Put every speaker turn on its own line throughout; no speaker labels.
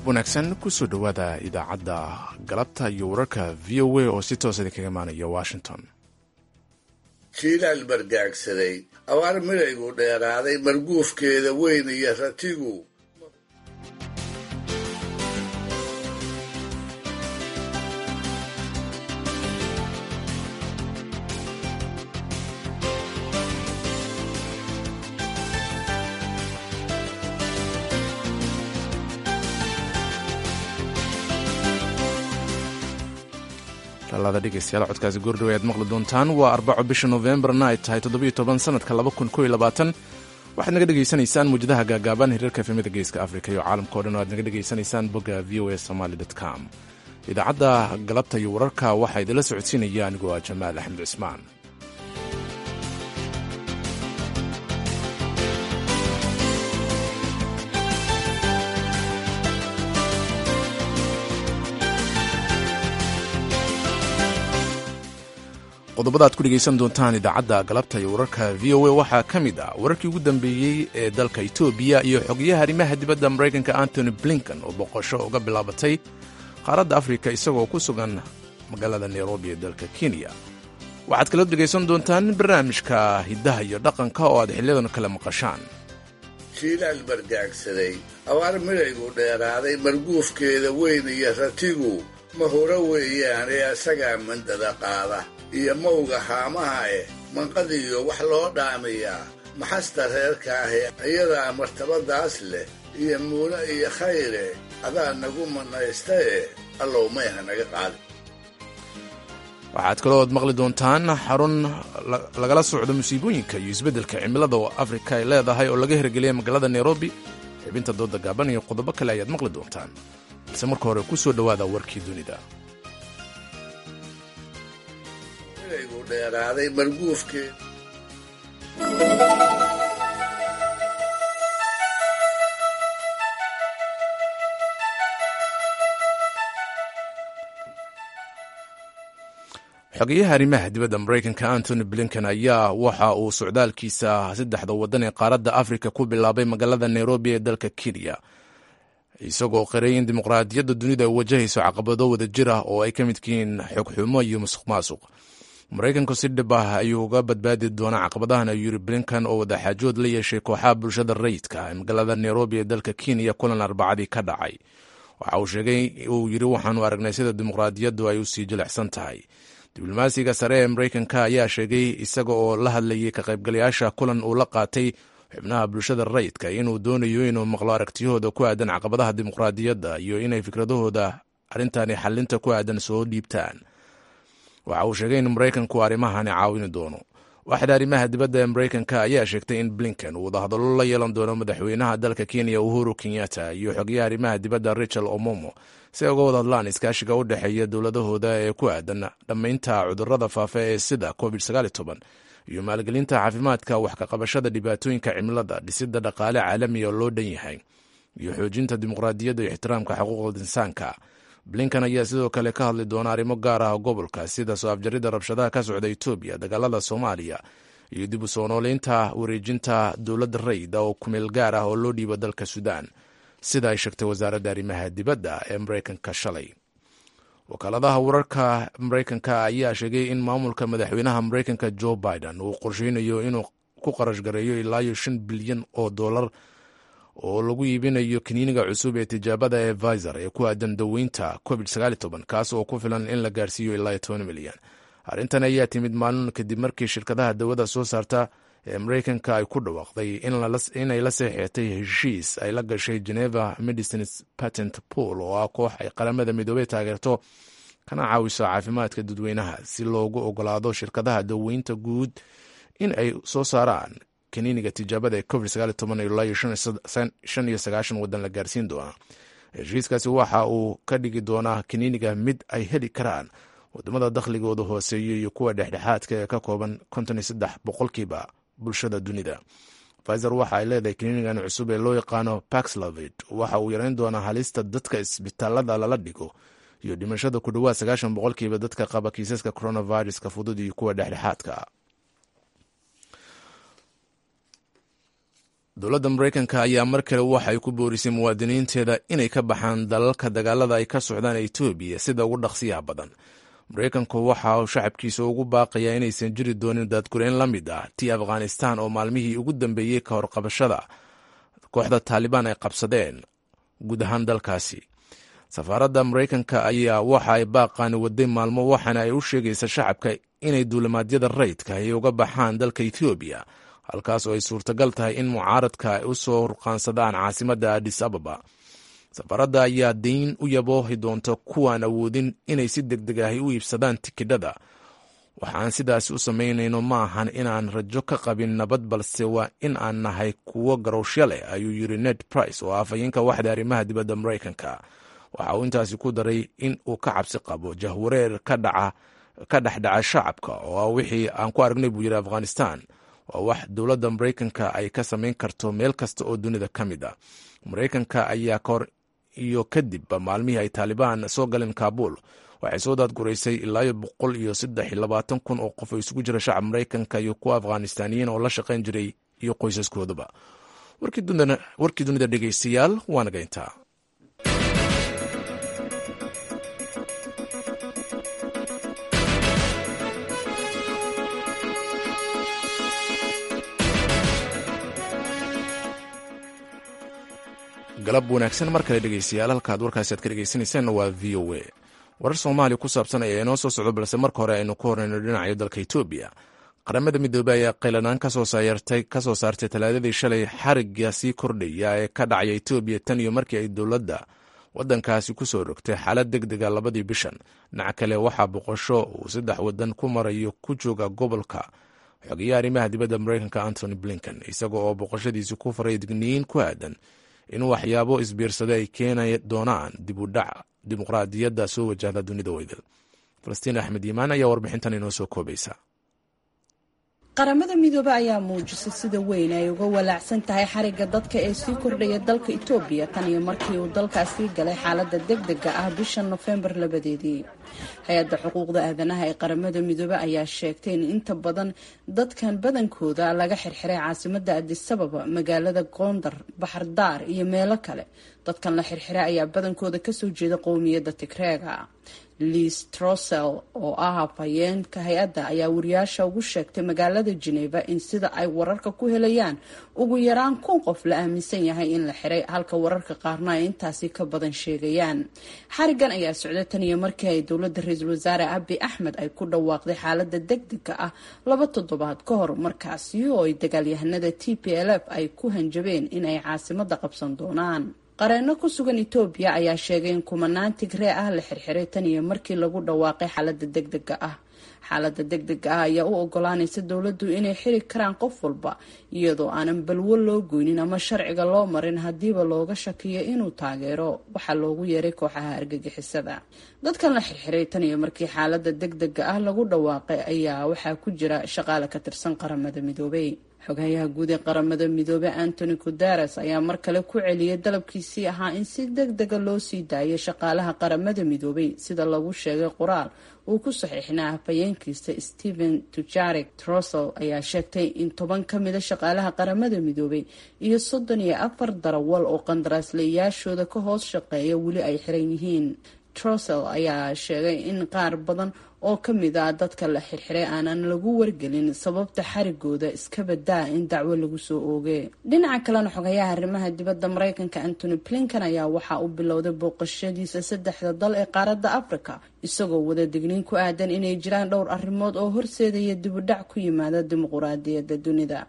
wanaagsan kusoo dhowaada idaacadda galabta iyo wararka v o a oo si toosa idinkaga imaanaya washington
jiilaal bargaagsaday abaar midaygu dheeraaday marguufkeeda weyn iyo ratigu
lalaada dhegeystayaal codkaasi goordhow ayaad maqli doontaan waa arbaco bisha novembarna ay tahay toddobiyo toban sanadka laba kun koiyo labaatan waxaad naga dhegaysanaysaan muwjadaha gaagaaban hiriirka efemada geeska afrika iyo caalamka o dhan o aad naga dhegaysanaysaan bogga v o a somaly com idaacadda galabta iyo wararka waxaa idinla socodsiinaya anigoo ah jamaal axmed cismaan qodobada aad ku dhegaysan doontaan idaacadda galabta iyo wararka v o a waxaa ka mid ah wararkii ugu dambeeyey ee dalka etoobiya iyo xogayaha arrimaha dibadda maraykanka antony blinken oo boqosho uga bilaabatay qaaradda afrika isagoo ku sugan magaalada nairobi ee dalka kenya waxaad kala dhegaysan doontaan barnaamijka hiddaha iyo dhaqanka oo aad xiliyadan kale maqashaan
jiilaal bargaagsaday abaar midaygu dheeraaday marguufkeeda weyn iyo ratigu mahuro weeyaan ee asagaa mandada qaada iyo mawga haamaha eh manqadiyo wax loo dhaamiyaa maxasta reerka ahi iyadaa martabadaas leh iyo muune iyo khayre adaa nagu manaysta eh allow mayha naga qaadi
waxaad kaloo ad maqli doontaan xarun lagala socdo musiibooyinka iyo isbeddelka cimilada oo afrika ay leedahay oo laga hirgeliyay magaalada nairobi xibinta dooda gaaban iyo qodobo kale ayaad maqli doontaan balse marka hore ku soo dhowaada warkii dunida
midaygu dheeraaday marguufkeed
xogeyaha arrimaha dibadda maraykanka antony blinken ayaa waxa uu socdaalkiisa saddexda waddan ee qaaradda afrika ku bilaabay magaalada nairobi ee dalka kenya isagoo qiray in dimuqraadiyadda dunida ay wajahayso caqabado wada jir ah oo ay ka midkihiin xogxumo iyo musuq maasuq maraykanku si dhib ah ayuu uga badbaadi doonaa caqabadahan ayuu yiri blinkan oo wadaxaajood la yeeshay kooxaha bulshada rayidka ee magaalada nairobi ee dalka kenya kulan arbacadii ka dhacay waxa uu sheegay uu yidhi waxaanu aragnay sida dimuqraadiyaddu ay u sii jilicsan tahay diblomaasiga sare ee maraykanka ayaa sheegay isaga oo la hadlayay ka qaybgalayaasha kulan uu la qaatay xubnaha bulshada rayidka inuu doonayo inuu maqlo aragtiyahooda ku aadan caqabadaha dimuqraadiyadda iyo inay fikradahooda arrintani xalinta ku aadan soo dhiibtaan waxa uu sheegay in maraykanku arrimahani caawini doono waaxda arrimaha dibadda ee maraykanka ayaa sheegtay in blinken uu wadahadallo la yeelan doono madaxweynaha dalka kenya uhuru kenyatta iyo xogayaha arrimaha dibadda richard omomo si ay uga wada hadlaan iskaashiga u dhexeeya dowladahooda ee ku aadan dhammaynta cudurrada faafa ee sida covid iyo maalgelinta caafimaadka wax ka qabashada dhibaatooyinka cimilada dhisidda dhaqaale caalamiga oo loo dhan yahay iyo xoojinta dimuqraadiyadda iyo ixtiraamka xuquuqda insaanka blinkan ayaa sidoo kale ka hadli doona arrimo gaar ah gobolka sida soo afjaridda rabshadaha ka socda etoobiya dagaalada soomaaliya iyo dib u soo nooleynta wareejinta dowladda rayda oo kumeel gaar ah oo loo dhiibo dalka suudaan sida ay sheegtay wasaaradda arrimaha dibadda ee maraykanka shalay wakaaladaha wararka maraykanka ayaa sheegay in maamulka madaxweynaha maraykanka joe biden uu qorsheynayo inuu ku qarash gareeyo ilaayo shan bilyan oo dollar oo lagu iibinayo kaniiniga cusub ee tijaabada ee viser ee ku aadan daweynta covid kaas oo ku filan in la gaarsiiyo ilaa toban milyan arrintan ayaa timid maalin kadib markii shirkadaha dawada soo saarta ee maraykanka ay ku dhawaaqday inay la seexeetay heshiis ay la gashay geneva medicines patent pool oo ah koox ay qaramada midoobey taageerto kana caawiso caafimaadka dadweynaha si loogu ogolaado shirkadaha daweynta guud in ay soo saaraan kaniiniga tijaabada ee covid wadan la gaarsiin doona heshiiskaasi waxa uu ka dhigi doonaa kaniiniga mid ay heli karaan wadamada dakhligooda hooseeya iyo kuwa dhexdhexaadka ee ka kooban boqolkiiba bulshada dunida fizer waxa ay leedahay kaniinigan cusub ee loo yaqaano paxlovid waxa uu yareyn doonaa halista dadka isbitaalada lala dhigo iyo dhimashada ku dhowaad sagaashan boqolkiiba dadka qaba kiisaska coronaviruska fudud iyo kuwa dhexdhexaadka dowladda maraykanka ayaa mar kale waxay ku boorisay muwaadiniinteeda inay ka baxaan dalalka dagaalada ay ka socdaan etoobiya sida ugu dhaqsiyaha badan maraykanku waxa uu shacabkiisa ugu baaqayaa inaysan jiri doonin daadgureyn la mid ah tii afghanistan oo maalmihii ugu dambeeyey ka hor qabashada kooxda taalibaan ay qabsadeen guud ahaan dalkaasi safaaradda maraykanka ayaa waxa ay baaqaani waday maalmo waxaana ay u sheegaysa shacabka inay duulimaadyada rayidka ay uga baxaan dalka etoobiya halkaas oo ay suurtagal tahay in mucaaradka ay u soo ruqaansadaan caasimadda adis ababa safaaradda ayaa dayn u yaboohi doonta kuwaan awoodin inay si deg deg ahi u iibsadaan tikidhada waxaan sidaasi u samaynayno ma ahan inaan rajo ka qabin nabad balse waa in aan nahay kuwo garowshya leh ayuu yiri ned price oo afhayeenka waxda arrimaha dibadda maraykanka waxa uu intaasi ku daray in uu ka cabsi qabo jahwareer ka dhexdhaca shacabka oo ah wixii aan ku aragnay buu yiri afghanistan waa wax dowladda maraykanka ay ka samayn karto meel kasta oo dunida ka mid ah maraykanka ayaa kahor iyo kadibba maalmihii ay taalibaan soo galeen kaabul waxay soo daadguraysay ilaayo boqol iyo saddex iyo labaatan kun oo qof oo isugu jira shacab maraykanka iyo kuwa afghanistaniyiin oo la shaqayn jiray iyo qoysaskoodaba warkii dunida dhegeystayaal waa naga intaa galab wanaagsan mar kale dhegeystayaal halkaad warkaasi aad ka dhegeysaneyseen waa v o a warar soomaaliya ku saabsan ayaa inoo soo socdo balse marka hore aynu ku horeyno dhinaca dalka etoobiya qaramada midoobey ayaa qaylanaan kasoo saartay talaadadii shalay xariga sii kordhaya ee ka dhacaya etoobiya tan iyo markii ay dowladda wadankaasi kusoo rogtay xaalad deg dega labadii bishan dhinaca kale waxaa boqosho uu saddex wadan ku marayo ku jooga gobolka xogeya arrimaha dibadda mareykanka antony blinken isaga oo boqoshadiisi ku faray digniyin ku aadan in waxyaabo isbiirsada ay keeni doonaan dib u dhac dimuqraadiyadda soo wajahda dunida weydal falastiin axmed yimaan ayaa warbixintan inoo soo koobaysa
qaramada midoobe ayaa muujisay sida weyn ay uga walaacsan tahay xariga dadka ee sii kordhaya dalka etoobiya tan iyo markii uu dalkaasii galay xaalada deg dega ah bisha nofembar labadeedii hay-adda xuquuqda aadanaha ee qaramada midoobe ayaa sheegtay in inta badan dadkan badankooda laga xirxiray caasimada adisababa magaalada gondar baxardaar iyo meelo kale dadkan la xirxiray ayaa badankooda kasoo jeeda qowmiyadda tigreega liis trosel oo ah hafhayeenka hay-adda ayaa wariyaasha ugu sheegtay magaalada geneva in sida ay wararka ku helayaan ugu yaraan kun qof la aaminsan yahay in la xiray halka wararka qaarna ay intaasi ka badan sheegayaan xarigan ayaa socday tan iyo markii ay dowladda ra-iisul wasaare abi axmed ay ku dhawaaqday xaalada deg dega ah laba toddobaad ka hor markaasi oo ay dagaalyahanada t p l f ay ku hanjabeen in ay caasimada qabsan doonaan qareeno ku sugan etoobiya ayaa sheegay in kumanaan tigree ah la xirxiray tan iyo markii lagu dhawaaqay xaalada deg dega ah xaalada deg dega ah ayaa u ogolaanaysa dowladdu inay xiri karaan qof walba iyadoo aanan balwo loo goynin ama sharciga loo marin haddiiba looga shakiyo inuu taageero waxaa loogu yeeray kooxaha argagixisada dadkan la xirxiray tan iyo markii xaalada deg dega ah lagu dhawaaqay ayaa waxaa ku jira shaqaale ka tirsan qaramada midoobay xogayaha guud ee qaramada midoobe antony guteres ayaa mar kale ku celiyay dalabkiisii ahaa in si deg dega loo sii daayo shaqaalaha qaramada midoobay sida lagu sheegay qoraal uu ku saxiixnaa hafayeenkiisa stephen tujarek trosel ayaa sheegtay in toban ka mida shaqaalaha qaramada midoobay iyo soddon iyo afar darawal oo qandaraaslayaashooda ka hoos shaqeeya weli ay xiran yihiin trosel ayaa sheegay in qaar badan oo ka mid ah dadka la xirxiray aanan lagu wargelin sababta xarigooda iska badaa in dacwo lagu soo oogay dhinaca kalena xogayaha arrimaha dibadda mareykanka antony blinken ayaa waxaa uu bilowday booqashadiisa saddexda dal ee qaaradda africa isagoo wada digniin ku aadan inay jiraan dhowr arrimood oo horseedaya dibudhac ku yimaada dimuquraadiyadda dunida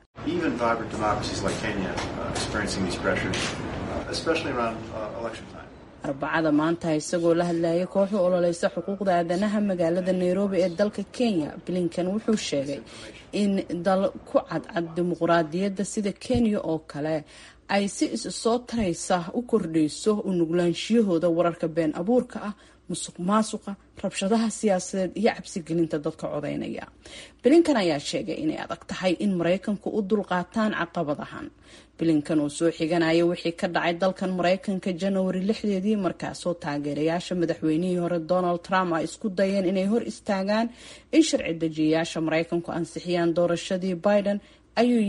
arbacada maanta isagoo la hadlayay kooxu ololeysa xuquuqda aadanaha magaalada nairobi ee dalka kenya blinken wuxuu sheegay in dal ku cadcad dimuquraadiyadda sida kenya oo kale ay si is soo taraysa u kordhayso u nuglaanshiyahooda wararka been abuurka ah musuq maasuqa rabshadaha siyaasadeed iyo cabsigelinta dadka codeynaya blinkan ayaa sheegay inay adag tahay in maraykanku u dulqaataan caqabadahan blinkan oo soo xiganaya wixii ka dhacay dalkan maraykanka janawari lixdeedii markaasoo taageerayaasha madaxweynihii hore donald trump ay isku dayeen inay hor istaagaan in sharci dejiyayaasha maraykanku ansixiyaan doorashadii biden ayuu yiri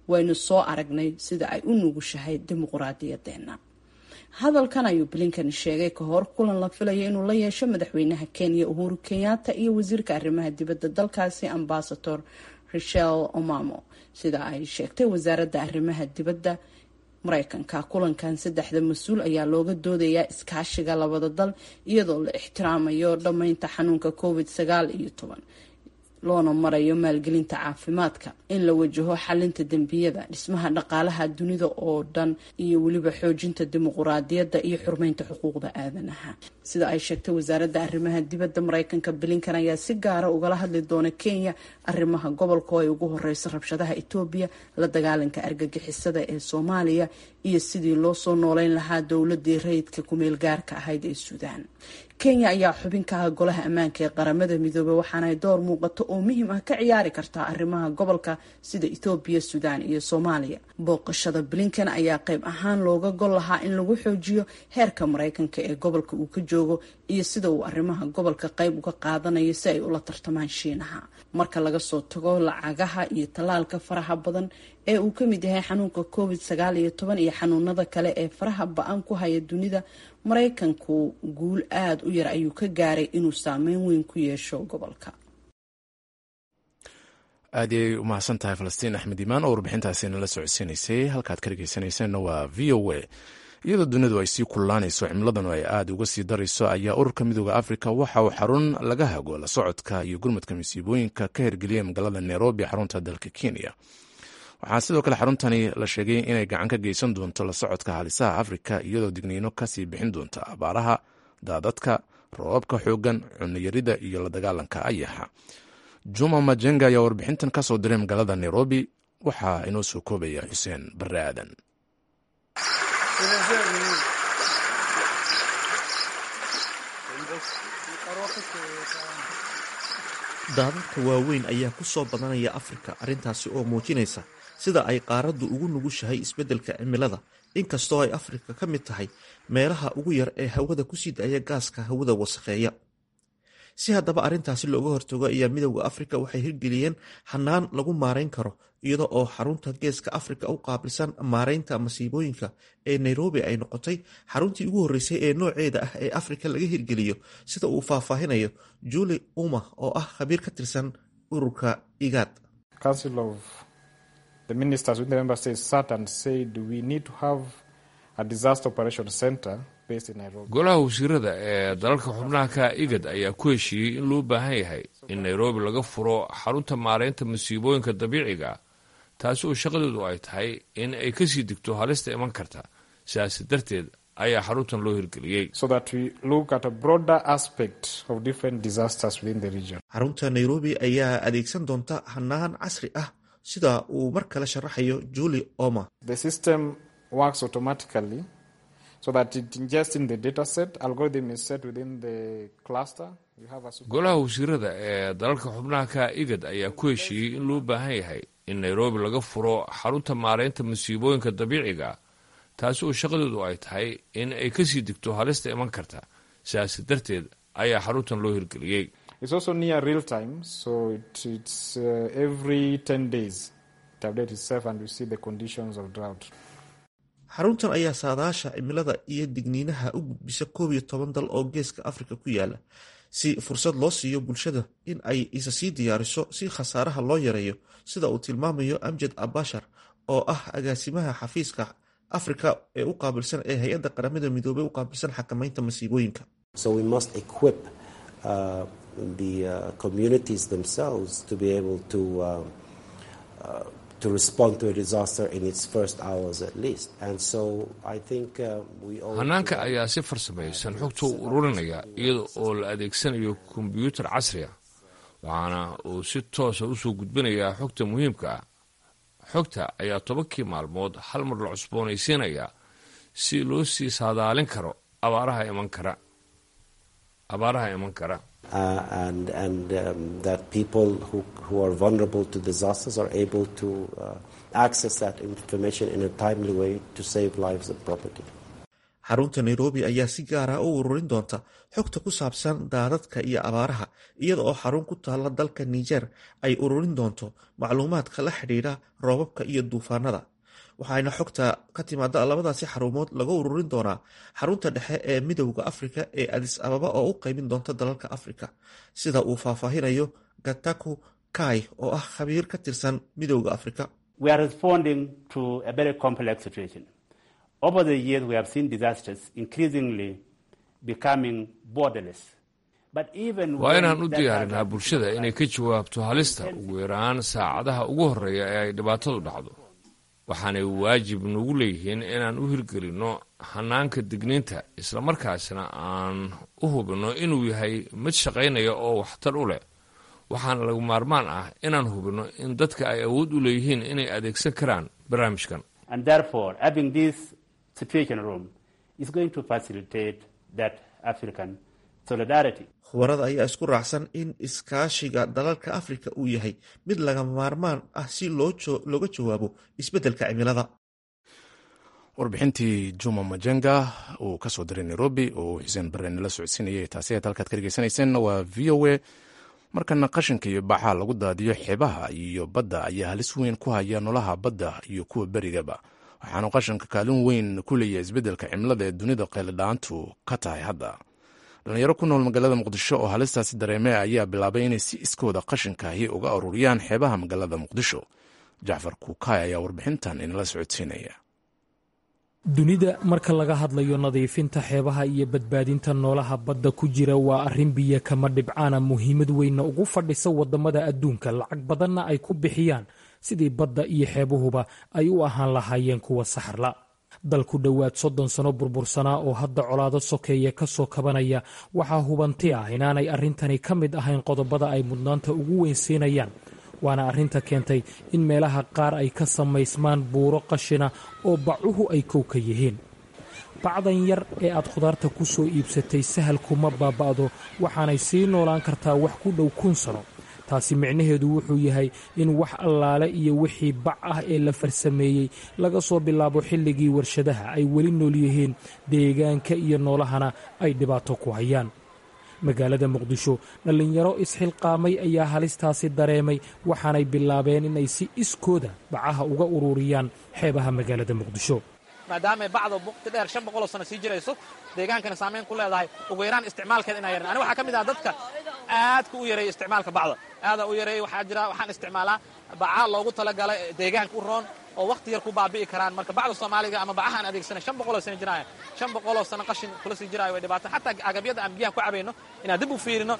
waynu soo aragnay sida ay u nugushahay dimuquraadiyadeenna hadalkan ayuu blinkan sheegay ka hor kulan la filayo inuu la yeesho madaxweynaha kenya uhuru kenyatta iyo wasiirka arrimaha dibadda dalkaasi ambasador richel omamo sida ay sheegtay wasaaradda arrimaha dibadda mareykanka kulankan saddexda mas-uul ayaa looga doodayaa iskaashiga labada dal iyadoo la ixtiraamayo dhammeynta xanuunka covid sagaal iyo toban loona marayo maalgelinta caafimaadka in la wajaho xalinta dembiyada dhismaha dhaqaalaha dunida oo dhan iyo weliba xoojinta dimuquraadiyadda iyo xurmeynta xuquuqda aadanaha sida ay sheegtay wasaaradda arrimaha dibadda mareykanka blinkan ayaa si gaara ugala hadli doona kenya arrimaha gobolka oo ay ugu horeyso rabshadaha etoobiya la dagaalanka argagixisada ee soomaaliya iyo sidii loo soo nooleyn lahaa dowladii rayidka kumeel gaarka ahayd ee suudaan kenya ayaa xubin ka ah golaha ammaanka ee qaramada midoobey waxaanay door muuqato oo muhiim ah ka ciyaari kartaa arrimaha gobolka sida ethoobiya suudaan iyo soomaaliya booqashada blinkan ayaa qayb ahaan looga gol lahaa in lagu xoojiyo heerka mareykanka ee gobolka uu ka joogo iyo sida uu arrimaha gobolka qayb uga qaadanayo si ay ula tartamaan shiinaha marka laga soo tago lacagaha iyo tallaalka faraha badan ee uu ka mid yahay xanuunka covid sagaal iyo toban iyo xanuunada kale ee faraha ba-an ku haya dunida mareykanku guul aada u yar ayuu ka gaaray inuu saameyn weyn ku yeesho gobolka
aad ayay u mahadsan tahay falastiin axmed imaan oo warbixintaasi nala socodsiinaysay halkaad ka dhegeysanayseena waa v o a iyadoo dunidu ay sii kululaanayso cimiladanu ay aada uga sii darayso ayaa ururka midooda afrika waxa uu xarun laga hago la socodka iyo gurmadka masiibooyinka ka hirgeliyay magaalada nairobi xarunta dalka kenya waxaa sidoo kale xaruntani la sheegay inay gacan ka geysan doonto la socodka halisaha afrika iyadoo digniino kasii bixin doonta abaaraha daadadka roobabka xoogan cunayarida iyo la dagaalanka ayaxa juma majenga ayaa warbixintan ka soo diray magaalada nairobi waxaa inoo soo koobaya xuseen bare aadan
daadadka waaweyn ayaa ku soo badanaya afrika arrintaasi oo muujinaysa sida ay qaaraddu ugu nugushahay isbeddelka cimilada inkastoo ay afrika ka mid tahay meelaha ugu yar ee hawada kusii daaya gaaska hawada wasakheeya si haddaba arrintaasi looga hortago ayaa midowda afrika waxay hirgeliyeen hanaan lagu maarayn karo iyada oo xarunta geeska afrika u qaabilsan maaraynta masiibooyinka ee nairobi ay noqotay xaruntii ugu horreysay ee nooceeda ah ee afrika laga hirgeliyo sida uu faahfaahinayo juli uma oo ah khabiir ka tirsan ururka igaad
golaha wasiirada ee dalalka xubnaha ka igad ayaa ku heshiiyey in loo baahan yahay in nairobi laga furo xarunta maaraynta masiibooyinka dabiiciga taasi oo shaqadeedu ay tahay in ay kasii digto halista iman karta sidaas darteed ayaa xaruntan loo hirgeliyey
xarunta nairobi ayaa adeegsan doonta hanaan casri ah sida uu mar kale sharaxayo juli oma
golaha wasiirada ee dalalka xubnaha ka igad ayaa ku heshiiyey in loo baahan yahay in nairobi laga furo xarunta maaraynta masiibooyinka dabiiciga taasi oo shaqadeedu ay tahay in ay kasii digto halista iman karta sidaas darteed ayaa xaruntan loo hirgeliyey
xaruntan ayaa saadaasha cimilada iyo digniinaha u gudbisa koob iyo toban dal oo geeska afrika ku yaala si fursad loo siiyo bulshada in ay isa sii diyaariso si khasaaraha loo yareeyo sida uu tilmaamayo amjad abashar oo ah agaasimaha xafiiska afrika ee u qaabilsan ee hay-adda qaramada midoobey u qaabilsan xakamaynta masiibooyinka
hanaanka ayaa si farsamaysan xogta u ururinaya iyada oo la adeegsanayo kombyuutar casri a waxaana uu si toosa usoo gudbinayaa xogta muhiimka ah xogta ayaa tobankii maalmood hal mar la cusboonaysiinayaa si loo sii saadaalin karo abaaraha iman kara abaaraha iman kara
xarunta nairobi ayaa si gaara u ururin doonta xogta ku saabsan daadadka iyo abaaraha iyada oo xarun ku taalla dalka niger ay ururin doonto macluumaadka la xidhiidha roobabka iyo duufaanada waxaana xogta ka timaada labadaasi xarumood laga ururin doonaa xarunta dhexe ee midowda afrika ee adis ababa oo u qeybin doonta dalalka afrika sida uu faahfaahinayo gataku kai oo ah khabiir ka tirsan midowda afrika
Over the years, we have seen disasters increasingly becoming borderless.
waa inaan u diyaarinaa bulshada inay ka jawaabto halista ugu yaraan saacadaha ugu horreeya ee ay dhibaatadu dhacdo waxaanay waajib nagu leeyihiin inaan u hirgelinno hanaanka digniinta islamarkaasna aan u hubinno inuu yahay mid shaqaynaya oo waxtar u leh waxaana lagu maarmaan ah inaan hubinno in dadka ay awood u leeyihiin inay adeegsan karaan barnaamijkan
situation room is going to facilitate that African solidarity.
khubarada ayaa isku raacsan in iskaashiga dalalka afrika uu yahay mid lagama maarmaan ah si looga jawaabo isbeddelka cimilada
warbixintii juma majenga uu ka soo diray nairobi oo xuseen bare nala socodsiinayay taasi aad halkaad ka dhegeysanayseen waa v o a markana qashinka iyo baxaa lagu daadiyo xeebaha iyo badda ayaa halis weyn ku haya nolaha badda iyo kuwa berigaba waxaanu qashanka kaalin weyn ku leeyahay isbeddelka cimilada ee dunida qeylidhaantu ka tahay hadda dhalinyaro ku nool magaalada muqdisho oo halistaasi dareemee ayaa bilaabay inay si iskooda qashinkaahi uga ururiyaan xeebaha magaalada muqdisho jacfar kuukaay ayaa warbixintan inala socodsiinaya
dunida marka laga hadlayo nadiifinta xeebaha iyo badbaadinta noolaha badda ku jira waa arrin biyo kama dhibcaana muhiimad weynna ugu fadhisa waddamada adduunka lacag badanna ay ku bixiyaan sidii badda iyo xeebuhuba ay u ahaan lahaayeen kuwa saxarla dal ku dhowaad soddon sano burbursanaa oo hadda colaado sokeeya ka soo kabanaya waxaa hubanti ah inaanay arrintani ka mid ahayn qodobada ay mudnaanta ugu weynsiinayaan waana arrinta keentay in meelaha qaar ay ka samaysmaan buuro qashina oo bacuhu ay kow ka yihiin bacdan yar ee aad khudaarta ku soo iibsatay sahal kuma baaba'do waxaanay sii noolaan kartaa wax ku dhow kun sano taasi micnaheedu wuxuu yahay in wax allaale iyo wixii bac ah ee la farsameeyey laga soo bilaabo xilligii warshadaha ay weli nool yihiin deegaanka iyo noolahana ay dhibaato ku hayaan magaalada muqdisho dhallinyaro isxilqaamay ayaa halistaasi dareemay waxaanay bilaabeen inay si iskooda bacaha uga ururiyaan xeebaha magaalada muqdisho
maadaamay bacda waqti dheer shan boqoloo sano sii jirayso deegaankana saamayn ku leedahay ugu yaraan isticmaalkeeda inaa yaran ani waxaa ka mid ah dadka aadka u yareeya isticmaalka bacda aadaa u yareeya waxaa jira waxaan isticmaalaa baca loogu talagalay deegaanka u roon oo wakhti yar ku baabi'i karaan marka bacda soomaaliga ama bacahaan adeegsanay shan boqoloo sano jiraaya shan boqoloo sano qashin kula sii jiraayo way dhibaato xataa agabyada aan biyaha ku cabayno inaan dib u fiirino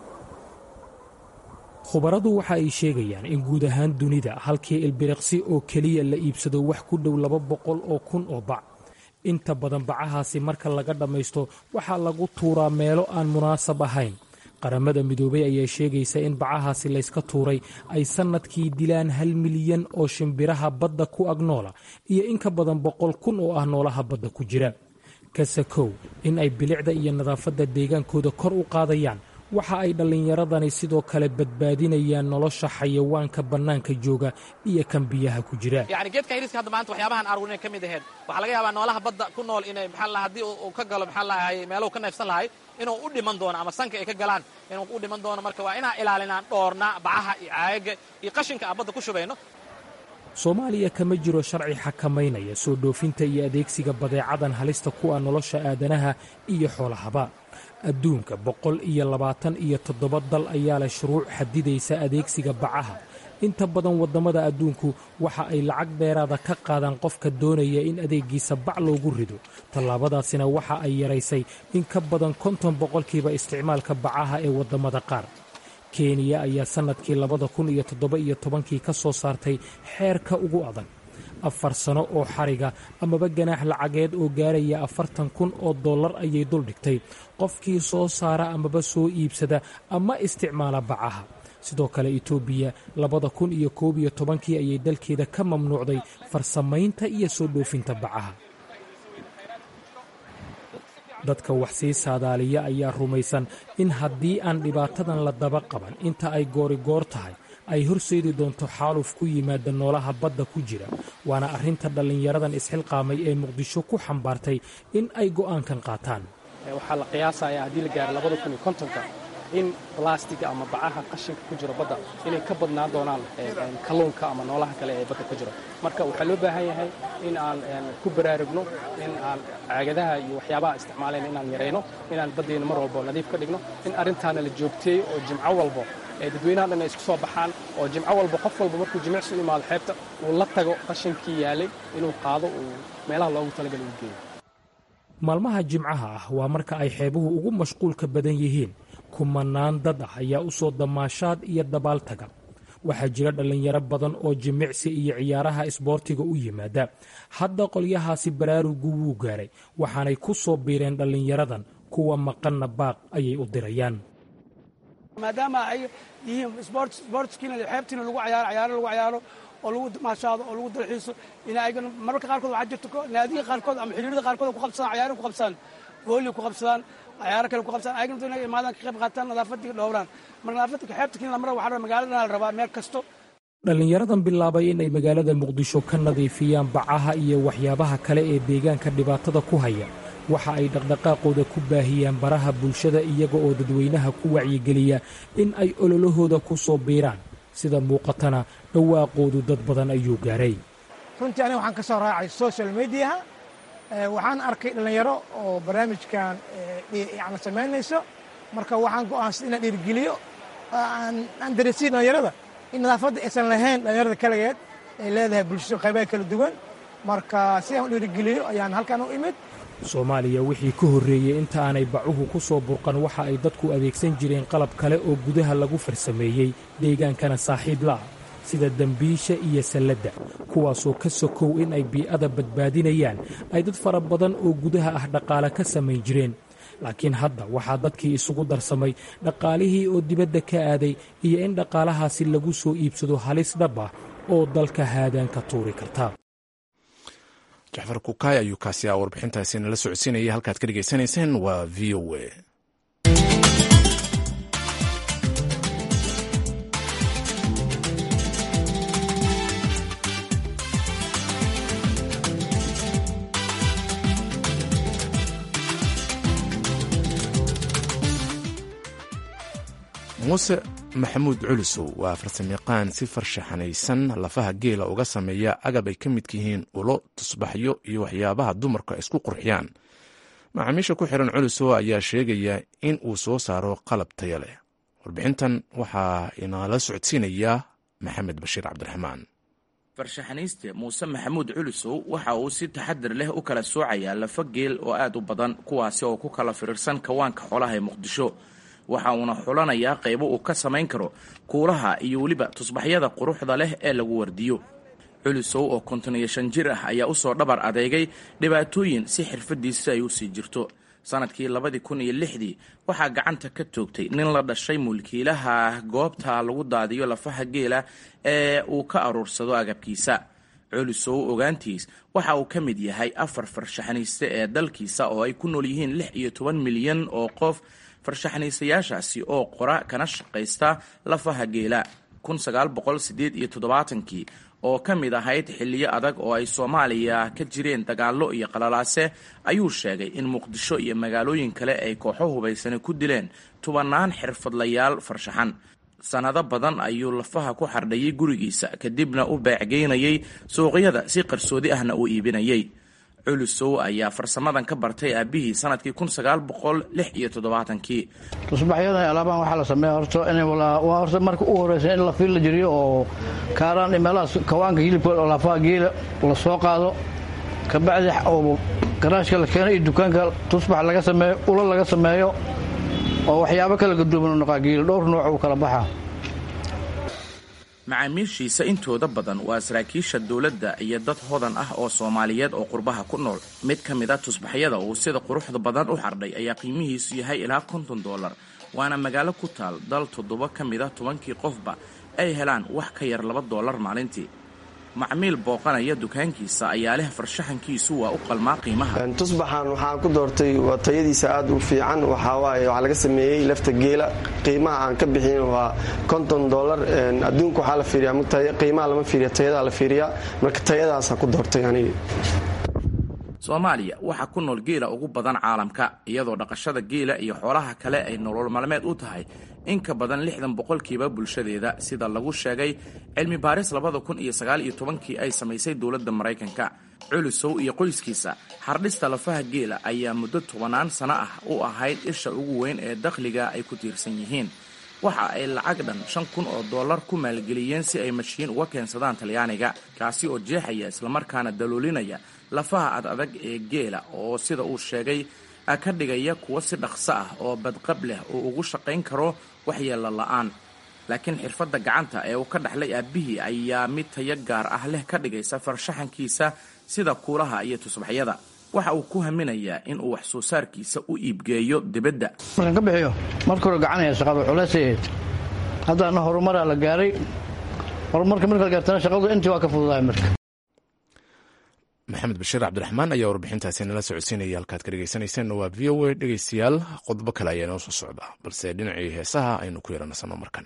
khubaradu waxa ay sheegayaan in guud ahaan dunida halkii ilbiriqsi oo keliya la iibsado wax ku dhow laba boqol oo kun oo bac inta badan bacahaasi marka laga dhammaysto waxaa lagu tuuraa meelo aan munaasab ahayn qaramada midoobay ayaa sheegaysa in bacahaasi layska tuuray ay sannadkii dilaan hal milyan oo shimbiraha badda ku agnoola iyo in ka badan boqol kun oo ah noolaha badda ku jira kasakow in ay bilicda iyo nadaafadda deegaankooda kor u qaadayaan waxa ay dhallinyaradani sidoo kale badbaadinayaan nolosha xayawaanka bannaanka jooga iyo kan biyaha ku jira
yani geedkan hiriska hadda maanta waxyaabahan aruurinay ka mid aheyd waxaa laga yaabaa noolaha badda ku nool inay maxaa lahaa haddii uu ka galo maxaa lahay meeluhu ka neefsan lahay inuu u dhiman doono ama sanka ay ka galaan inuu u dhiman doono marka waa inaan ilaalinaan dhoornaa bacaha iyo caayaga iyo qashinka aan badda ku shubayno
soomaaliya kama jiro sharci xakamaynaya soo dhoofinta iyo adeegsiga badeecadan halista ku ah nolosha aadanaha iyo xoolahaba adduunka boqol iyo labaatan iyo toddoba dal ayaa leh shuruuc xadidaysa adeegsiga bacaha inta badan waddamada adduunku waxa ay lacag dheeraada ka qaadaan qofka doonaya in adeegiisa bac loogu rido tallaabadaasina waxa ay yaraysay in ka badan konton boqolkiiba isticmaalka bacaha ee waddamada qaar kenya ayaa sannadkii labada kun iyo toddoba iyo tobankii ka soo saartay xeerka ugu adag afar sano oo xariga amaba ganaax lacageed oo gaaraya afartan kun oo dollar ayay duldhigtay qofkii soo saara amaba soo iibsada ama isticmaala bacaha sidoo kale etoobiya labada kun iyo koob iyo tobankii ayay dalkeeda ka mamnuucday farsamaynta iyo soo dhoofinta bacaha dadka wax sii saadaaliya ayaa rumaysan in haddii aan dhibaatadan la daba qaban inta ay goorigoor tahay ay horseedi doonto xaaluf ku yimaada noolaha badda ku jira waana arrinta dhallinyaradan isxilqaamay ee muqdisho ku xambaartay in ay go'aankan qaataan
waxaa la qiyaasayaa haddii la gaaro labada kun iyo kontonka in balastiga ama bacaha qashinka ku jiro badda inay ka badnaan doonaan kalluunka ama noolaha kale ee badda ku jiro marka waxaa loo baahan yahay in aan ku baraarugno in aan caagadaha iyo waxyaabaha isticmaalayna inaan yarayno inaan baddayna mar walbo nadiif ka dhigno in arrintaana la joogteeyo oo jimco walbo ee dadweynaha dhan ay isku soo baxaan oo jimco walba qof walba markuu jimicsi u imaado xeebta uu la tago qashinkii yaalay inuu qaado uu meelaha loogu talagalay u geeyo
maalmaha jimcaha ah waa marka ay xeebuhu ugu mashquulka badan yihiin kumanaan dad ah ayaa u soo damaashaad iyo dabaal taga waxaa jira dhallinyaro badan oo jimicsi iyo ciyaaraha isboortiga u yimaada hadda qolyahaasi baraarugu wuu gaaray waxaanay ku soo biireen dhallinyaradan kuwa maqanna baaq ayay u dirayaan
maadaama ay yihiin sbortskiina xeebtiina lagu cayaaro cayaaro lagu cayaaro oo lagu maashaado oo lagu dalxiiso in ayagana mararka qaarkood waxaa jirto naadiga qaarkood ama xiriirada qaarkood ku qabsadaan cayaarin ku qabsadaan gooli ku qabsadaan cayaaro kale ku qabsadaan ayagana inay imaadaan ka qayb qaataan nadaafadii dhowraan marka nadaafadda xeebta kiina lamara waxaa rabaa magaalada la rabaa meel kasto
dhallinyaradan bilaabay inay magaalada muqdisho ka nadiifiyaan bacaha iyo waxyaabaha kale ee deegaanka dhibaatada ku haya waxa ay dhaqdhaqaaqooda ku baahiyaan baraha bulshada iyaga oo dadweynaha ku wacyigeliya in ay ololahooda ku soo biiraan sida muuqatana dhawaaqoodu dad badan ayuu gaaray
runtii aniga waxaan ka soo raacay social mediaha waxaan arkay dhallinyaro oo barnaamijkan yani samaynayso marka waxaan go'aansaday inaan dhiirigeliyo aan daresiyo dhallinyarada in nadaafadda aysan lahayn dhallinyarada kaligeed ay leedahay bulshada qaybaha kala duwan marka si aan u dhiirigeliyo ayaan halkan u imid
soomaaliya wixii ka horreeyey inta aanay bacuhu ku soo burqan waxa ay dadku adeegsan jireen qalab kale oo gudaha lagu farsameeyey deegaankana saaxiib la'ah sida dembiisha iyo salladda kuwaasoo ka sokow in ay bii'ada badbaadinayaan ay dad fara badan oo gudaha ah dhaqaale ka samayn jireen laakiin hadda waxaa dadkii isugu darsamay dhaqaalihii oo dibadda ka aaday iyo in dhaqaalahaasi lagu soo iibsado halis dhab ah oo dalka haadaan ka tuuri karta
jaxfar kukaay ayuu kaasi a warbixintaasi nala socodsiinaya halkaad ka dhegaysanayseen waa v o a muuse maxamuud culusow waa farsamayaqaan si farshaxanaysan lafaha geela uga sameeya agab ay ka midka yihiin ulo tusbaxyo iyo waxyaabaha dumarku ay isku qurxiyaan macaamiisha ku xiran culusow ayaa sheegaya in uu soo saaro qalab taya leh warbixintan waxaa inala socodsiinaya maxamed bashiir cabdiraxmaan
farshaxanayste muuse maxamuud culusow waxa uu si taxadir leh u kala soocayaa lafa geel oo aad u badan kuwaasi oo ku kala firirsan kawaanka xoolaha ee muqdisho waxa uuna xulanayaa qaybo uu ka samayn karo kuulaha iyo weliba tusbaxyada quruxda leh ee lagu wardiyo culusow oo konton iyo shan jir ah ayaa usoo dhabar adeegay dhibaatooyin si xirfadiisi ay u sii jirto sanadkii labadii kun iyo lixdii waxaa gacanta ka toogtay nin la dhashay mulkiilaha goobta lagu daadiyo lafaha geela ee uu ka aruursado agabkiisa culusow ogaantiis waxa uu ka mid yahay afar farshaxaniiste ee dalkiisa oo ay ku nool yihiin lix iyo toban milyan oo qof farshaxaniisayaashaasi oo qora kana shaqaysta lafaha geela kun sagaal boqol sideed iyo toddobaatankii oo ka mid ahayd xilliyo adag oo ay soomaaliya ka jireen dagaallo iyo qalalaase ayuu sheegay in muqdisho iyo magaalooyin kale ay kooxo hubaysani ku dileen tubannaan xirfadlayaal farshaxan sannado badan ayuu lafaha ku xardhayay gurigiisa kadibna u beecgeynayay suuqyada si qarsoodi ahna uu iibinayay culusow ayaa farsamadan ka bartay aabihii sanadkii kun sagaal boqol lix iyo toddobaatankii
tusbaxyadan alaabahan waxaa la sameeya horta in waa horta marka u horeysa in la fiil la jiriyo oo kaaraan meelahaas kawaanka hilibka oo lafaha geela la soo qaado kabacdi oo garaashka la keeno iyo dukaanka tusbax laga sameeyo ulo laga sameeyo oo waxyaabo kala gaduuban u noqaa geela dhowr nooc uu kala baxaa
macaamiishiisa intooda badan waa saraakiisha dowladda iyo dad hodan ah oo soomaaliyeed oo qurbaha ku nool mid ka mid a tusbaxyada uu sida quruxda badan u xardhay ayaa qiimihiisu yahay ilaa konton dollar waana magaalo ku taal dal toddoba ka mid a tobankii qofba ay helaan wax ka yar laba dollar maalintii macmiil booqanaya dukaankiisa ayaa leh farshaxankiisu waa u qalmaa qiimaha
tusbaxan waxaan ku doortay waa tayadiisa aad u fiican waxawaaye waxaa laga sameeyey lafta geela qiimaha aan ka bixin waa konton dolar adduunka waxaa la fiiriyaa qiimaha lama fiiriya tayadaa la fiiriyaa marka tayadaasaan ku doortay aniga
soomaaliya waxaa ku nool geela ugu badan caalamka iyadoo dhaqashada geela iyo xoolaha kale ay nolol maalmeed u tahay in ka badan lixdan boqolkiiba bulshadeeda sida lagu sheegay cilmi baaris labada kun iyo sagaal iyo tobankii ay samaysay dowladda maraykanka culusow iyo qoyskiisa xardhista lafaha geela ayaa muddo tobanaan sano ah u ahayd isha ugu weyn ee dakhliga ay ku tiirsan yihiin waxa ay lacag dhan shan kun oo dollar ku maalgeliyeen si ay mashiin uga keensadaan talyaaniga kaasi oo jeexaya islamarkaana daloolinaya lafaha ad adag ee geela oo sida uu sheegay ka dhigaya kuwo si dhaqso ah oo badqab leh oo ugu shaqayn karo waxyeella la'aan laakiin xirfadda gacanta ee uu ka dhaxlay aabbihii ayaa mid tayo gaar ah leh ka dhigaysa farshaxankiisa sida kuulaha iyo tusbaxyada waxa uu ku haminayaa in uu wax soo saarkiisa u iibgeeyo dibadda
markaan ka bixiyo marka hore gacanaya shaqadu culaysay ahayd haddana horumaraa la gaaray horumarka marka la gaartana shaqadu intii waa ka fududahay marka
maxamed bashiir cabdiraxmaan ayaa warbixintaasi nala socodsiinaya halkaad ka dhegeysanaysaen waa v o a dhegeystayaal qodobo kale ayaa inoo soo socda balse dhinacii heesaha aynu ku yeelanasano markan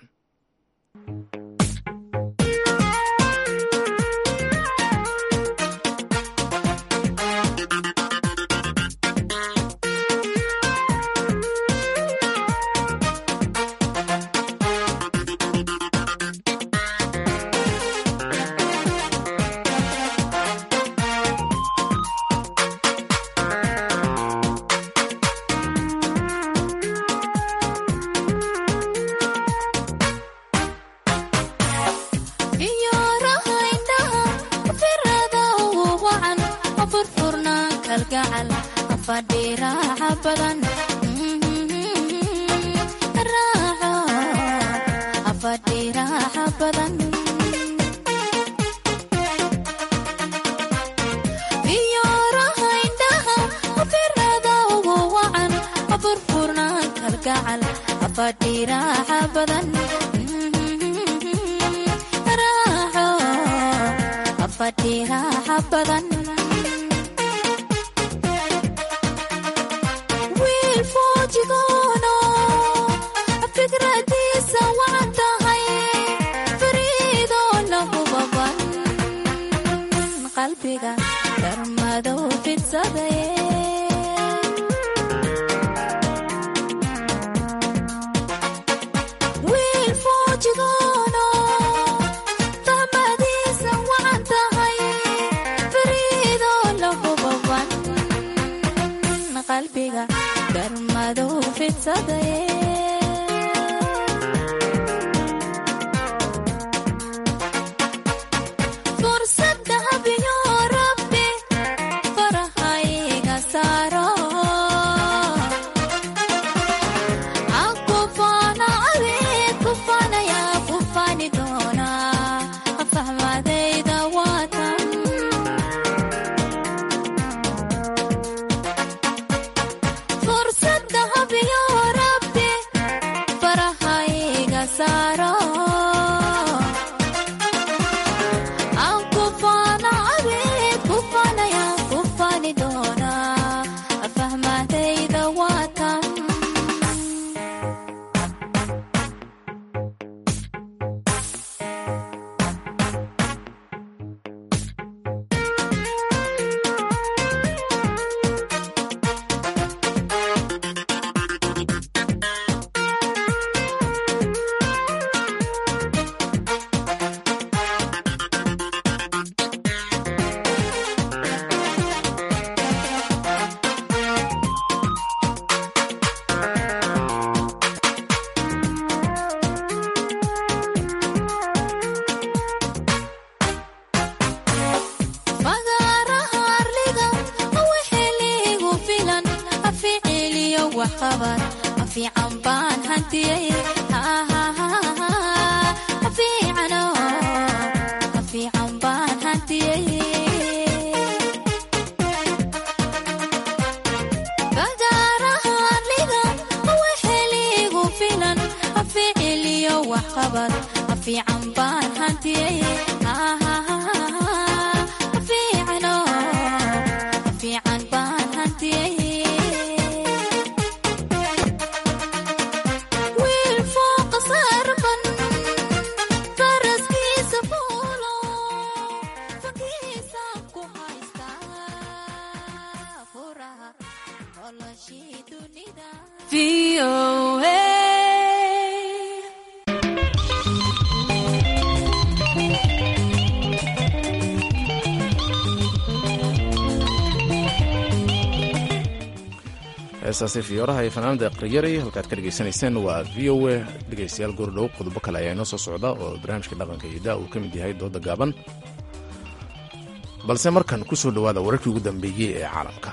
fiican baan hantiyey
heestaasi fiyooraha iyo fanaanada aqriyari halkaad ka dhegaysanayseen waa v o a dhegaystayaal goordhow qodobo kale ayaa inoo soo socda oo barnaamijka dhaqanka iyo daa uu ka mid yahay dooda gaaban balse markan ku soo dhowaada wararkii ugu dambeeyey ee caalamka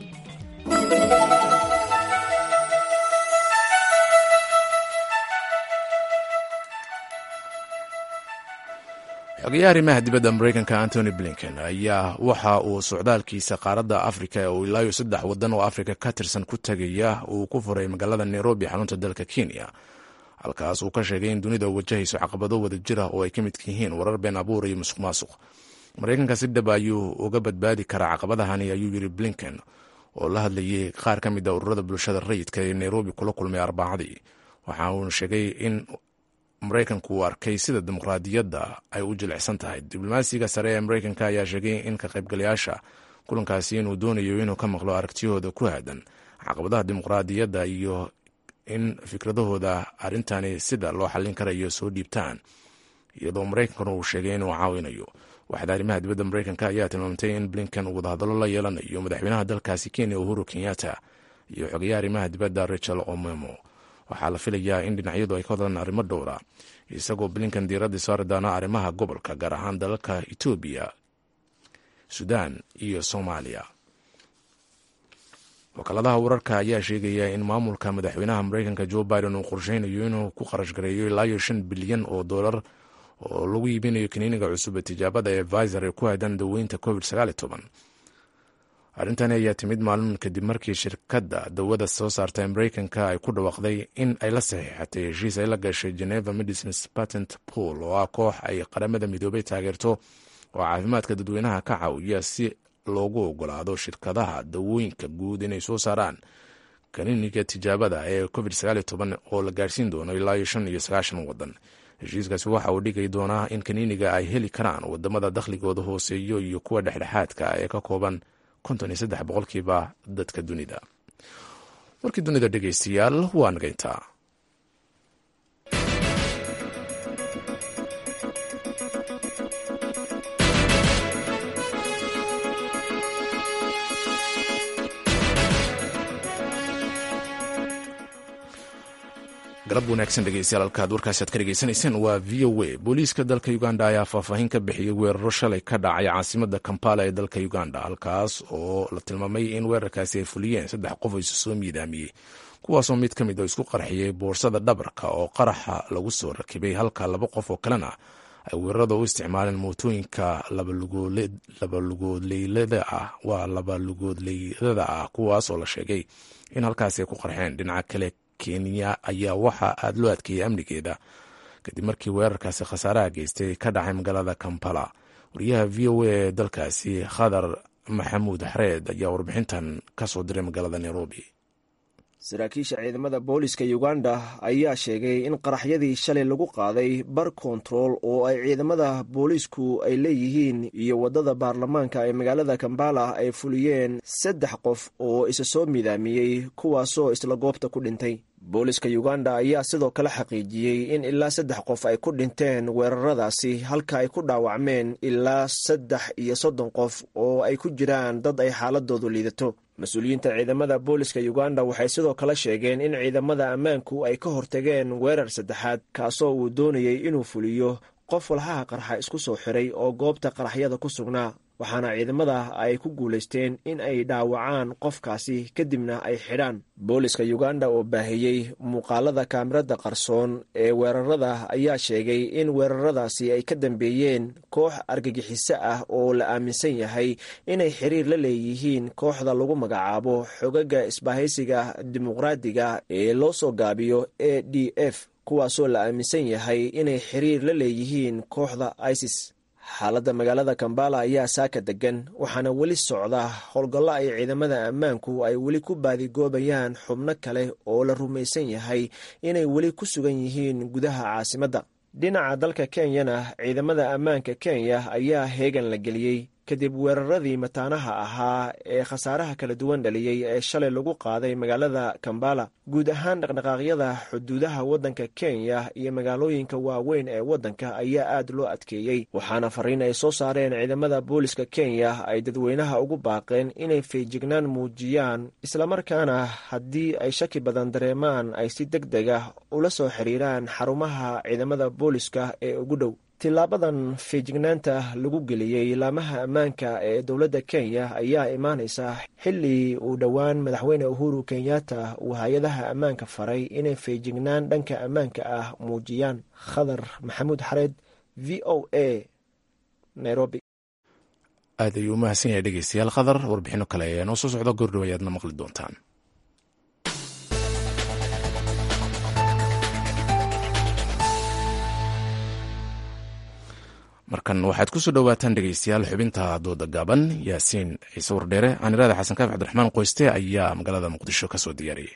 xogeyaha arrimaha dibadda maraykanka antony blinken ayaa waxa uu socdaalkiisa qaaradda afrika ee uu ilaayo saddex waddan oo afrika ka tirsan ku tegaya uu ku furay magaalada nairobi xarunta dalka kenya halkaas uu ka sheegay in dunida wajahayso caqabado wada jira oo ay ka midka yihiin warar been abuur iyo musuq maasuq maraykanka si dhab ayuu uga badbaadi karaa caqabadahani ayuu yiri blinken oo la hadlayay qaar ka mid a ururada bulshada rayidka ee nairobi kula kulmay arbacadii waxa uuna sheegay in maraykanku uu arkay sida dimuqraadiyadda ay u jilicsan tahay diblomaasiga sare ee maraykanka ayaa sheegay in ka qaybgalayaasha kulankaasi inuu doonayo inuu ka maqlo aragtiyahooda ku aadan caqabadaha dimuqraadiyadda iyo in fikradahooda arrintani sida loo xallin karayo soo dhiibtaan iyadoo maraykankuna uu sheegay inuu caawinayo waxda arrimaha dibadda maraykanka ayaa tilmaamtay in blinken uu wadahadallo la yeelanayo madaxweynaha dalkaasi kenya uhuru kenyatta iyo xogeyaha arrimaha dibadda rachel omemo waxaa la filayaa in dhinacyadu ay ka hadlaan arrimo dhowra isagoo blinken diiradda saari doona arrimaha gobolka gaar ahaan dalalka etoobiya sudan iyo soomaaliya wakaaladaha wararka ayaa sheegaya in maamulka madaxweynaha maraykanka joe biden uu qorsheynayo inuu ku kharash gareeyo ilaa iyo shan bilyan oo dollar oo lagu iibinayo kaniiniga cusub ee tijaabada ee visor ee ku aadan daweynta covid arrintani ayaa timid maalin kadib markii shirkadda dawada soo saarta ee maraykanka ay ku dhawaaqday in ay la saxiixatay heshiis ay la gashay geneva medicines patent pool oo ah koox ay qaramada midoobay taageerto oo caafimaadka dadweynaha ka caawiya si loogu ogolaado shirkadaha dawooyinka guud inay soo saaraan kaniiniga tijaabada ee covid oo la gaarsiin doono ilaa iyo shan iyo sagaashan wadan heshiiskaasi waxa uu dhigay doonaa in kaniiniga ay heli karaan wadamada dakhligooda hooseeyo iyo kuwa dhexdhexaadka ee ka kooban konton iyo saddex boqolkiiba dadka dunida warkii dunida dhegeystayaal waa nagayntaa galab wanaagsan dhegeystayaal halkaad warkaasi aad ka dhegeysanayseen waa v o a booliiska dalka uganda ayaa faahfaahin ka bixiyey weeraro shalay ka dhacay caasimada kampala ee dalka uganda halkaas oo la tilmaamay in weerarkaasi ay fuliyeen saddex qof oo isu soo miidaamiyey kuwaasoo mid ka mid oo isku qarxiyey boorsada dhabarka oo qaraxa lagu soo rakibay halka laba qof oo kalena ay weerarada u isticmaaleen mootooyinka labalugoodleylada ah waa labalugoodleydada ah kuwaas oo la sheegay in halkaasi ay ku qarxeen dhinaca kale kenya ayaa waxaa aada loo adkeeyey amnigeeda kadib markii weerarkaasi khasaaraha geystay ka dhacay magaalada kampala wariyaha v o a ee dalkaasi khadar maxamuud xareed ayaa warbixintan ka soo diray magaalada nairobi
saraakiisha ciidamada booliska uganda ayaa sheegay in qaraxyadii shalay lagu qaaday bar kontarool oo ay ciidamada boolisku ay leeyihiin iyo waddada baarlamaanka ee magaalada kambala ay fuliyeen saddex qof oo isa soo midaamiyey kuwaasoo isla goobta ku dhintay booliska uganda ayaa sidoo kale xaqiijiyey in ilaa saddex qof ay ku dhinteen weeraradaasi halka ay ku dhaawacmeen ilaa saddex iyo soddon qof oo ay ku jiraan dad ay xaaladoodu liidato mas-uuliyiinta ciidamada booliska uganda waxay sidoo kale sheegeen in ciidamada ammaanku ay ka hortageen weerar saddexaad kaasoo uu doonayey inuu fuliyo qof walhaha qarxa isku soo xiray oo goobta qaraxyada ku sugnaa waxaana ciidamada ay ku guulaysteen in ay dhaawacaan qofkaasi kadibna ay xidhaan booliska uganda oo baahiyey muuqaalada kaamirada qarsoon ee weerarada ayaa sheegay in weeraradaasi ay ka dambeeyeen koox argagixiso ah oo la aaminsan yahay inay xiriir la leeyihiin kooxda lagu magacaabo xogaga isbahaysiga dimuqraadiga ee loo soo gaabiyo a d f kuwaasoo la aaminsan yahay inay xiriir la leeyihiin kooxda isis xaaladda magaalada kambala ayaa saaka degan waxaana weli socda howlgallo ay ciidamada ammaanku ay weli ku baadigoobayaan xubno kale oo la rumaysan yahay inay weli ku sugan yihiin gudaha caasimadda dhinaca dalka kenyana ciidamada ammaanka kenya ayaa heegan la geliyey kadib weeraradii mataanaha ahaa ee khasaaraha kala duwan dhaliyey ee shalay lagu qaaday magaalada kambala guud ahaan dhaqdhaqaaqyada xuduudaha waddanka kenya iyo magaalooyinka waaweyn ee waddanka ayaa aad loo adkeeyey waxaana fariin ay soo saareen ciidamada booliska kenya ay dadweynaha ugu baaqeen inay feejignaan muujiyaan islamarkaana haddii ay shaki badan dareemaan ay si deg deg ah ula soo xiriiraan xarumaha ciidamada booliska ee ugu dhow tilaabadan feejignaanta lagu geliyey laamaha ammaanka ee dowladda kenya ayaa imaanaysa xilli uu dhowaan madaxweyne uhuru kenyatta uu hay-adaha ammaanka faray inay feejignaan dhanka ammaanka ah muujiyaan khadar maxamuud xareed v o a nairobi
aad ayuu umahadsan yahay dhegeystayaal khadar warbixino kale ayaa noo soo socda goordhow ayaadna maqli doontaan markan waxaad ku soo dhowaataan dhegeystayaal xubinta dooda gaaban yaasiin ciise wardheere aaniraada xasan kaaf cabdiraxmaan qoyste ayaa magaalada muqdisho ka soo diyaariyey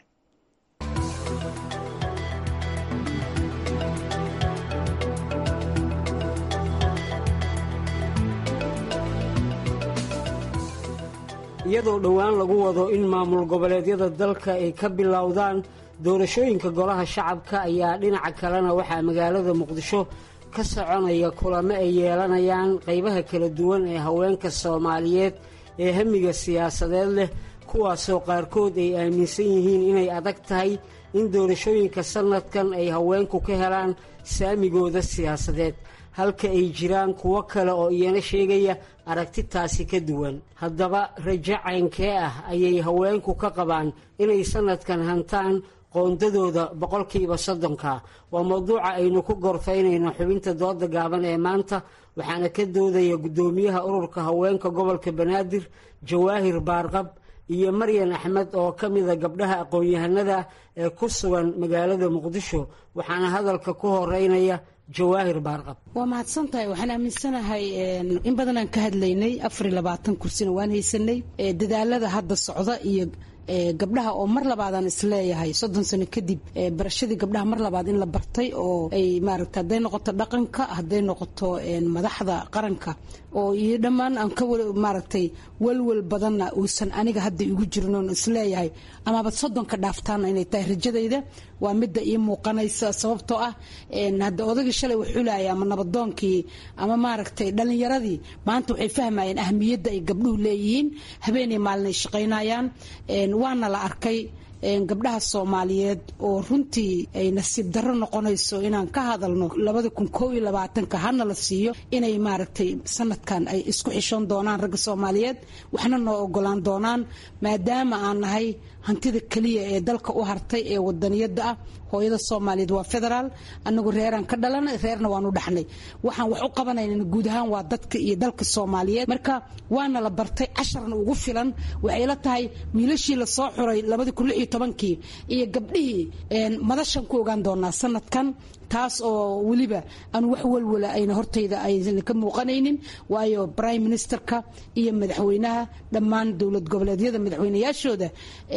iyadoo dhowaan lagu wado in maamul goboleedyada dalka ay ka bilowdaan doorashooyinka golaha shacabka ayaa dhinaca kalena waxaa magaalada muqdisho ka soconaya kulamo ay yeelanayaan qaybaha kala duwan ee haweenka soomaaliyeed ee hamiga siyaasadeed leh kuwaasoo qaarkood ay aaminsan yihiin inay adag tahay in doorashooyinka sannadkan ay haweenku ka helaan saamigooda siyaasadeed halka ay jiraan kuwo kale oo iyana sheegaya aragtitaasi ka duwan haddaba rajo caynkee ah ayay haweenku ka qabaan inay sannadkan hantaan qoondadooda boqolkiiba soddonka waa mowduuca aynu ku gorfaynayno xubinta dooda gaaban ee maanta waxaana ka doodaya guddoomiyaha ururka haweenka gobolka banaadir jawaahir baarqab iyo maryan axmed oo ka mida gabdhaha aqoon-yahanada ee ku sugan magaalada muqdisho waxaana hadalka ku horeynaya jawaahir baarqab
waa mahadsan tahay waxaan aaminsanahay in badanaan ka hadlaynay afar iyo labaatan kursina waan haysanay dadaalada hadda socda iyo gabdhaha oo mar labaadaan isleeyahay soddon sano kadib barashadii gabdhaha mar labaad in la bartay oo ay maaragta hadday noqoto dhaqanka hadday noqoto madaxda qaranka oo iyo dhammaan aan ka maaragtay walwal badanna uusan aniga hadda igu jirin oon isleeyahay amaba soddonka dhaaftaana inay tahay rajadayda waa midda ii muuqanaysa sababtoo ah hadda odagii shalay waxulaya ama nabadoonkii ama maaragtay dhallinyaradii maanta waxay fahmayeen ahmiyadda ay gabdhuhu leeyihiin habeenay maalin ay shaqaynayaan waana la arkay gabdhaha soomaaliyeed oo runtii ay nasiib darro noqonayso inaan ka hadalno labada kun koo iyo labaatanka hana la siiyo inay maaragtay sanadkan ay isku xishoon doonaan ragga soomaaliyeed waxna noo ogolaan doonaan maadaama aan nahay hantida keliya ee dalka u hartay ee wadaniyada ah hooyada soomaaliyeed waa federaal anagu reeraan ka dhalanay reerna waan u dhaxnay waxaan wax u qabanayna guud ahaan waa dadka iyo dalka soomaaliyeed marka waana la bartay casharna ugu filan waxay la tahay wiilashii lasoo xuray labadii kun lix iyo tobankii iyo gabdhihii madashan ku ogaan doonaa sanadkan taas oo weliba aan wax walwala ayna hortayda aysan ka muuqanaynin waayo prime ministerka iyo madaxweynaha dhammaan dowlad goboleedyada madaxweynayaashooda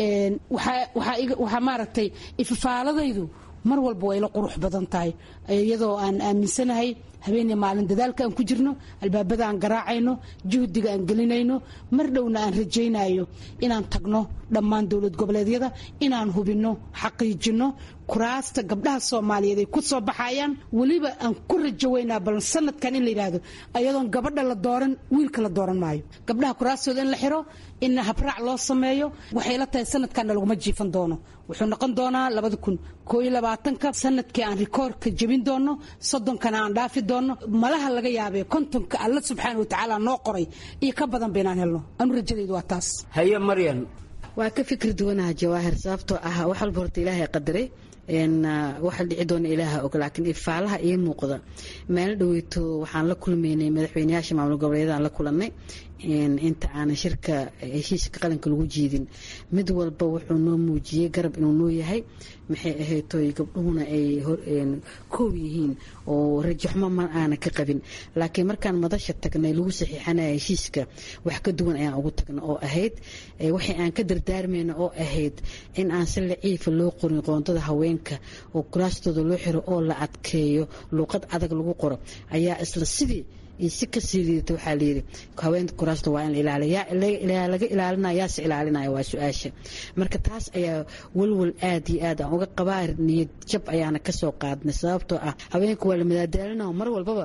waxaa maaragtay ifafaaladaydu mar walba way la qurux badan tahay iyadoo aan aaminsanahay habeenii maalin dadaalka aan ku jirno albaabada aan garaacayno juhdiga aan gelinayno mar dhowna aan rajaynayo inaan tagno dhammaan dowlad goboleedyada inaan hubinno xaqiijinno kuraasta gabdhaha soomaaliyeed ay ku soo baxayaan weliba aan ku rajaweynaa bal sanadkan in la yidhaahdo ayadoon gabadha la dooran wiilka la dooran maayo gabdhaha kuraastooda in la xiro in habraac loo sameeyo waxay la tahay sanadkanna laguma jiifan doono wuxuu noqon doonaa labada kun koo iyo labaatanka sanadkii aan rikoorka jebin doono soddonkana aan dhaafi doono malaha laga yaabee kontonka alla subxaana watacaala noo qoray iyo ka badan baynaan helno anu rajadaydu waa taas
haye maryan
waa ka fikir duwanaha jawaahir sababtoo ah wax walba horta ilaahay qadaray waxa dhici doona ilaaha og laakiin ifaalaha ii muuqda meelo dhaweyto waxaan la kulmaynay madaxweyneyaasha maamul goboleedyadaan la kulannay inta aanan shirka heshiiska qaranka lagu jiidin mid walba wuxuu noo muujiyey garab inuu noo yahay maxay ahaytoy gabdhuhuna ay koow yihiin oo rajaxmo ma aana ka qabin laakiin markaan madasha tagnay lagu saxiixanaya heshiiska wax ka duwan ayaan ugu tagna oo ahayd waxay aan ka dardaarmayna oo ahayd in aan si laciifa loo qorin qoondada haweenka oo kuraastooda loo xiro oo la adkeeyo luuqad adag lagu qoro ayaa isla sidii iyo si kasii liidata waxaa layidhi haweenka kuraasta waa in la ilaaliya yaa laga ilaalinaya yaase ilaalinaya waa su-aasha marka taas ayaa walwal aad iyo aad aan uga qabaa niyad jab ayaana kasoo qaadnay sababtoo ah haweenka waa la madaadaalina mar walbaba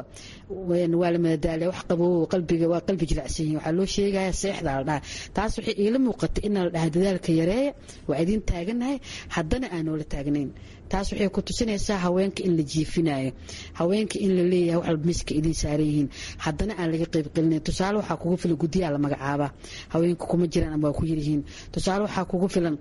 waa la madadaaliya wax qabow qalbiga waa qalbi jilacsan yihin waxaa loo sheegaya seexda la dhaha taas waxay iila muuqatay inaa la dhaha dadaalka yareeya waa idin taaganahay haddana aan noola taagnayn taas waxay ku tusinaysaa haweenka in la jiifinayo haweenka in la leeyahay wax walba miska idin saaran yihiin haddana aan laga qaybgelinayn tusaale waxaa kugu filan guddiyaa la magacaabaa haweenka kuma jiraan ama waa ku yaryihiin tusaale waxaa kugu filan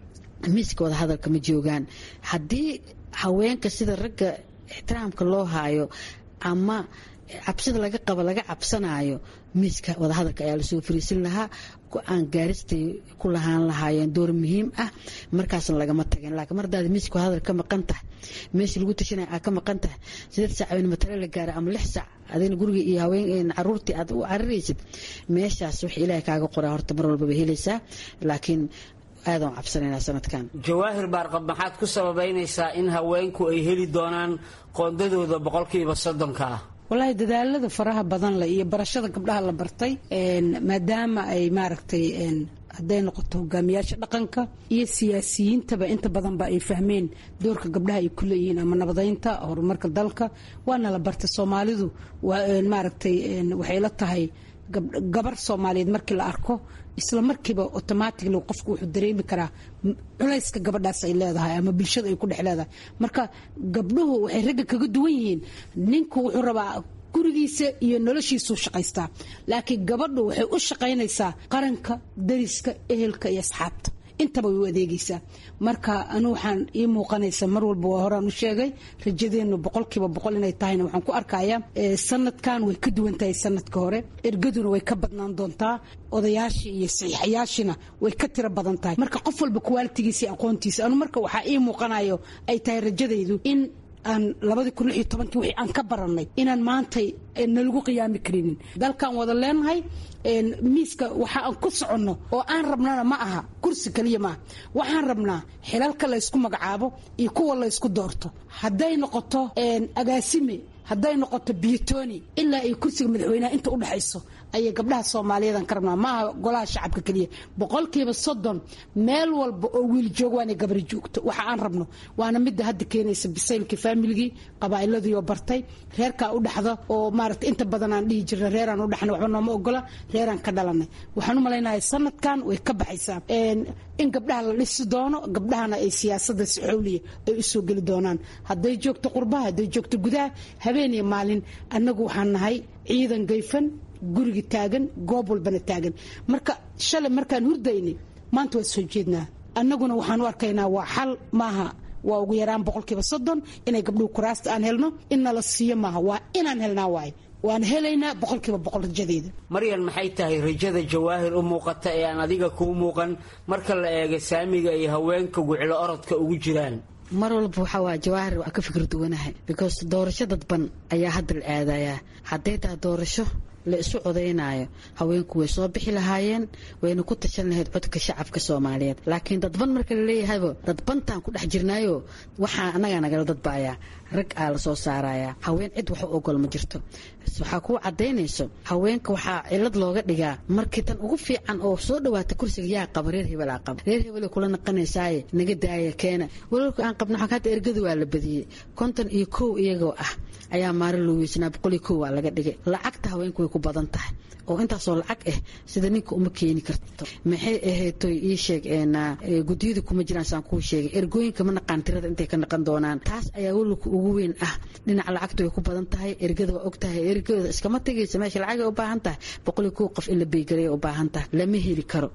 miiska wada hadalka ma joogaan haddii haweenka sida ragga ixtiraamka loo haayo ama cabsida laga qabo laga cabsanayo miiska wadahadalka ayaa lasoo fariisin lahaa go-aan gaaristay ku lahaan lahaayeen door muhiim ah markaasna lagama tageen laakiin mar hadaad miiska wadahadal ka maqan tahay meeshii lagu tashanaya aad ka maqan tahay sideed saac habeen matale la gaara ama lix saac adina guriga iyo haween caruurtii aad u cariraysid meeshaas wax ilaahay kaaga qoraa horta mar walbaba helaysaa laakiin aadaan cabsanaynaa sanadkan
jawaahir baarqab maxaad ku sababaynaysaa in haweenku ay heli doonaan qoondadooda boqolkiiba soddonka ah
wallaahi dadaalada faraha badan leh iyo barashada gabdhaha la bartay maadaama ay maaragtay hadday noqoto hogaamiyaasha dhaqanka iyo siyaasiyiintaba inta badanba ay fahmeen doorka gabdhaha ay ku leeyihiin ama nabadeynta horumarka dalka waana la bartay soomaalidu maaragtay waxay la tahay gabar soomaaliyeed markii la arko isla markiiba automatically qofku wuxuu dareemi karaa culayska gabadhaas ay leedahay ama bulshada ay ku dhex leedahay marka gabdhuhu waxay ragga kaga duwan yihiin ninku wuxuu rabaa gurigiisa iyo noloshiisuu shaqaystaa laakiin gabadhu waxay u shaqaynaysaa qaranka dariska ehelka iyo asxaabta intaba way u adeegaysaa marka anu waxaan ii muuqanaysa mar walba waa horaan u sheegay rajadeennu boqolkiiba boqol inay tahayna waxaan ku arkayaa sanadkan way ka duwan tahay sanadka hore ergaduna way ka badnaan doontaa odayaashii iyo saxiixayaashina way ka tiro badan tahay marka qof walba kuwaalitigiisa iyo aqoontiisa anu marka waxaa ii muuqanayo ay tahay rajadaydu in aan labadii kun lix iyo tobankii wixii aan ka barannay inaan maantay nalagu qiyaami karinin dalkan wada leenahay miiska waxa aan ku soconno oo aan rabnana ma aha kursi kaliya maaha waxaan rabnaa xilalka laysku magacaabo iyo kuwa laysku doorto hadday noqoto agaasime hadday noqoto biyotoni ilaa ay kursiga madaxweynaha inta udhexayso ayay gabdhaha soomaaliyeedan ka rabnaa maaha golaha shacabka keliya boqolkiiba soddon meel walba oo wiil joog waana gabari joogto waxa aan rabno waana midda hadda keenaysa bisaylkii faamiligii qabaa'iladii bartay reerkaa u dhaxda oo maaragta inta badan aan dhihi jirna reeraan u dhaxna waxba nooma ogola reeraan ka dhalanay waxaan u malaynayaa sanadkan way ka baxaysaa in gabdhaha la dhisi doono gabdhahana ay siyaasada si xowliya ay u soo geli doonaan hadday joogto qurbaha hadday joogto gudaha habeen iyo maalin annagu waxaan nahay ciidan gayfan guriga taagan goob walbana taagan marka shalay markaan hurdaynay maanta waa soo jeednaa annaguna waxaan u arkaynaa waa xal maaha waa ugu yaraan boqolkiiba soddon inay gabdhuhu kuraasta aan helno in nala siiyo maaha waa inaan helnaa waaye waan helaynaa boqolkiiba boqol rajadeeda
maryan maxay tahay rajada jawaahir u muuqata ee aan adiga kuu muuqan marka la eego saamiga iyo haweenka guclo orodka ugu jiraan
mar walba waxaa waa jawaahir waa ka fikir duwanahay because doorasho dadban ayaa hadda la aadayaa hadday tahay doorasho la isu codaynaayo haweenku way soo bixi lahaayeen wayna ku tashan lahayd codka shacabka soomaaliyeed laakiin dadban marka la leeyahaybo dadbantaan ku dhex jirnaayo waxaa annagaa nagala dadbaayaa rag aa la soo saarayaa haween cid wax u ogol ma jirto waxaa kuu cadaynayso haweenka waxaa cilad looga dhigaa markii tan ugu fiican oo soo dhawaata kursiga yaa qaba reer hebel aa qaba reer hebel kula naqanaysaaye naga daaya keena walaalku aan qabno xagga hadda ergadu waa la badiyey konton iyo kow iyagoo ah ayaa maalin loo weysanaa boqol iyo kow waa laga dhigay lacagta haweenku way ku badan tahay oo intaasoo lacag ah sida ninka uma keeni karto maxay ahaytoy ii sheeg guddiyada kuma jiraan saan kuu sheegay ergooyinka ma naqaan tirada intay ka naqan doonaan taas ayaa walilka ugu weyn ah dhinaca lacagta way ku badan tahay ergada waa og tahay ergada iskama tegaysa meesha lacagay u baahan tahay boqol iyo kow qof in la beygalayo u baahan tahay lama heli karo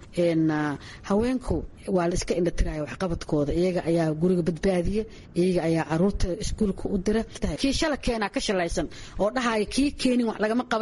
haweenku waa la iska indhatiraya waxqabadkooda iyaga ayaa guriga badbaadiya iyaga ayaa caruurta iskuulka u dira kii shala keenaa ka shalaysan oo dhahaya kii keenin wax lagama qabanin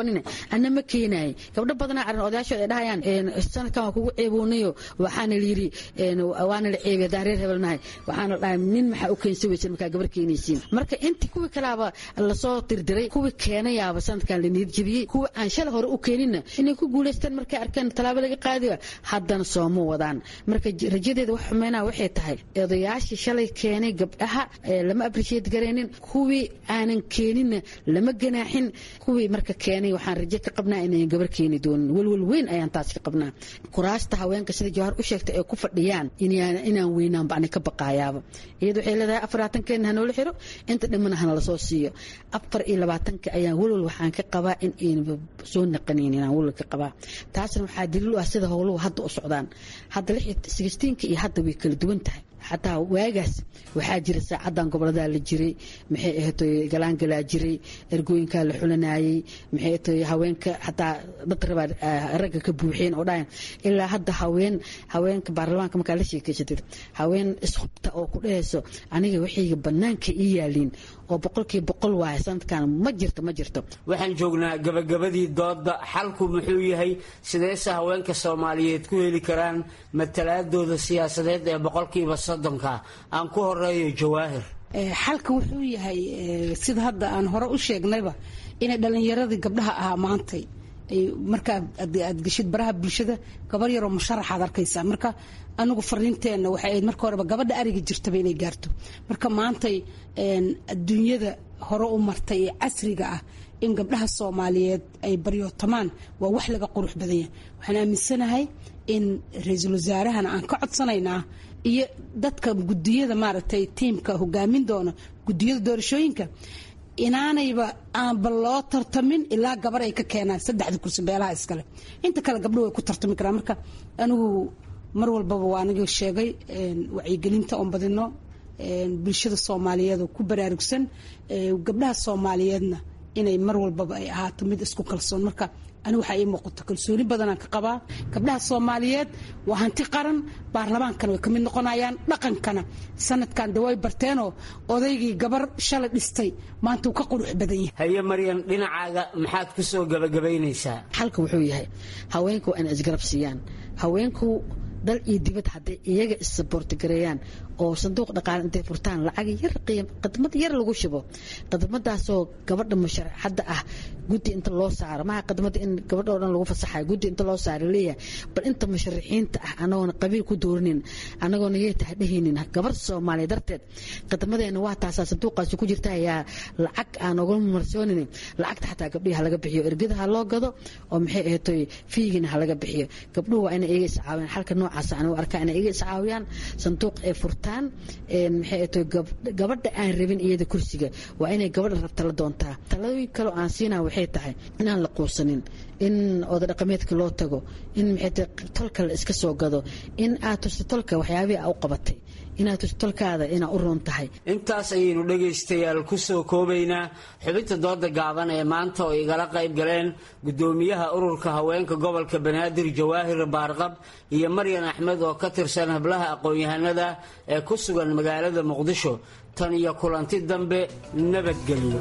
ana ma keenaay gabdho badanaa aran odayaashooda ay dhahayaan sanadkan waa kugu ceeboonayo waxaana layiri waana la ceebay haddaan reer hebelnahay waxaana dhahay nin maxaa u keensan weysan markaa gabar keenaysiin marka intii kuwii kalaaba lasoo dirdiray kuwii keenayaaba sanadkan la niyad jebiyey kuwii aan shalay hore u keeninna inay ku guulaystaan markay arkeen tallaabo laga qaadiba haddana sooma wadaan marka rajadeeda wax xumeynaa waxay tahay odayaashii shalay keenay gabdhaha lama appreciate garaynin kuwii aanan keeninna lama ganaaxin kuwii marka keenay waxaan rajo ka qabnaa inayn gabar keeni doonin welwel weyn ayaan taas ka qabnaa kuraasta haweenka sida jawhar u sheegtay ay ku fadhiyaan inaan weynaan bacni ka baqaayaaba iyada waxay leedahay afarlabaatankeena hanoola xiro inta dhimana hana lasoo siiyo afar iyo labaatanka ayaan welwel waxaan ka qabaa in aynaba soo naqanayn inaan welwel ka qabaa taasna waxaa daliil u ah sida howluhu hadda u socdaan hadda sixteenka iyo hadda way kala duwan tahay xataa waagaas waxaa jira saacadan gobolada la jiray maxay ahatoy galaangalaa jiray ergooyinkaa la xulanayay maxay ahatoy haweenka xataa dad rabaa ragga ka buuxeen oo dhahayan ilaa hadda haween haweenka baarlamaanka markaa la sheekeysatid haween ishubta oo ku dhehayso aniga waxayga banaanka ii yaaliin oo boqolkiiba boqol waaya sanadkan ma jirto ma jirto
waxaan joognaa gabagabadii dooda xalku muxuu yahay sideese haweenka soomaaliyeed ku heli karaan matalaadooda siyaasadeed ee boqolkiiba soddonka aan ku horeeyo jawaahir
xalka wuxuu yahay sida hadda aan hore u sheegnayba inay dhallinyaradii gabdhaha ahaa maantay marka aad geshid baraha bulshada gabar yaroo musharaxaad arkaysaa marka anigu fariinteenna waxay ahayd marka horeba gabadha ariga jirtaba inay gaarto marka maantay adduunyada hore u martay ee casriga ah in gabdhaha soomaaliyeed ay baryootamaan waa wax laga qurux badan yahay waxaan aaminsanahay in ra-iisul wasaarahana aan ka codsanaynaa iyo dadka gudiyada maaragtay tiimka hogaamin doona gudiyada doorashooyinka inaanayba aanba loo tartamin ilaa gabar ay ka keenaan saddexda kursi beelaha iskale inta kale gabdho way ku tartami karaan marka anigu mar walbaba waa aniga sheegay wacyigelinta oon badino bulshada soomaaliyeed oo ku baraarugsan gabdhaha soomaaliyeedna inay mar walbaba ay ahaato mid isku kalsoon marka ani waxaa ii muuqato kalsooni badanaan ka qabaa gabdhaha soomaaliyeed waa hanti qaran baarlamaankana way ka mid noqonayaan dhaqankana sanadkan de way barteenoo odaygii gabar shalay dhistay maanta uu ka qurux badan yahay
haye maryan dhinacaaga maxaad ku soo gabagabaynaysaa
xalka wuxuu yahay haweenku waa inay isgarab siiyaan haweenku dal iyo dibad hadday iyaga issaboortigareeyaan oo sanduuq dhaqaale intay furtaan lacag yar qiim khidmad yar lagu shubo khidmadaasoo gabadha musharaxadda ah guddi inta loo saaro maha khidmada in gabadha oo dhan lagu fasaxayo guddi inta loo saaro leeyahay bal inta musharaxiinta ah anagoona qabiil ku doorinin anagoona yay tahay dhehaynin gabar soomaaliya darteed khidmadeena waa taasaa sanduuqaasi ku jirta ayaa lacag aan oga marsoonin lacagta xataa gabdhihi halaga bixiyo ergada ha loo gado oo maxay ahatoy fiigina halaga bixiyo gabdhuhu waa inay iyaga iscaawiyaan xalka noocaas aan u arkaa inay iyaga iscaawiyaan sanduuq ay furtaan maxay ahatoy gabadha aan rabin iyada kursiga waa inay gabadha rabta la doontaa taladooyin kaleo aan siinaa waxay tahay inaan la quusanin in oda dhaqameedka loo tago in maxay tolka la iska soo gado in aad tusto tolka waxyaabihii aa u qabatay inaad tusto tolkaada inaa u roon tahay
intaas ayaynu dhegaystayaal ku soo koobaynaa xubinta dooda gaaban ee maanta oo igala qayb galeen gudoomiyaha ururka haweenka gobolka banaadir jawaahir baarqab iyo maryan axmed oo ka tirsan hablaha aqoon-yahanada ee ku sugan magaalada muqdisho tan iyo kulanti dambe nabadgelyo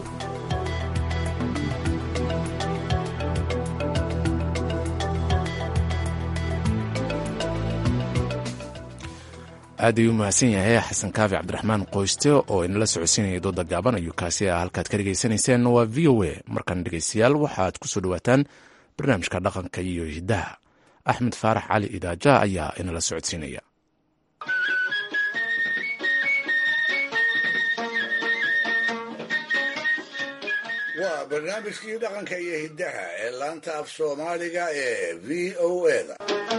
aad ayuu mahadsan yahay xasan kaafi cabdiraxmaan qoyste oo inala socodsiinaya dooda gaaban ayuu kaasi ah halkaad ka dhegaysanayseen waa v o a markan dhegeystayaal waxaad ku soo dhowaataan barnaamijka dhaqanka iyo hiddaha axmed faarax cali idaaja ayaa inala socodsiinaya
waa barnaamijkii dhaqanka iyo hiddaha ee laanta af soomaaliga ee v o eda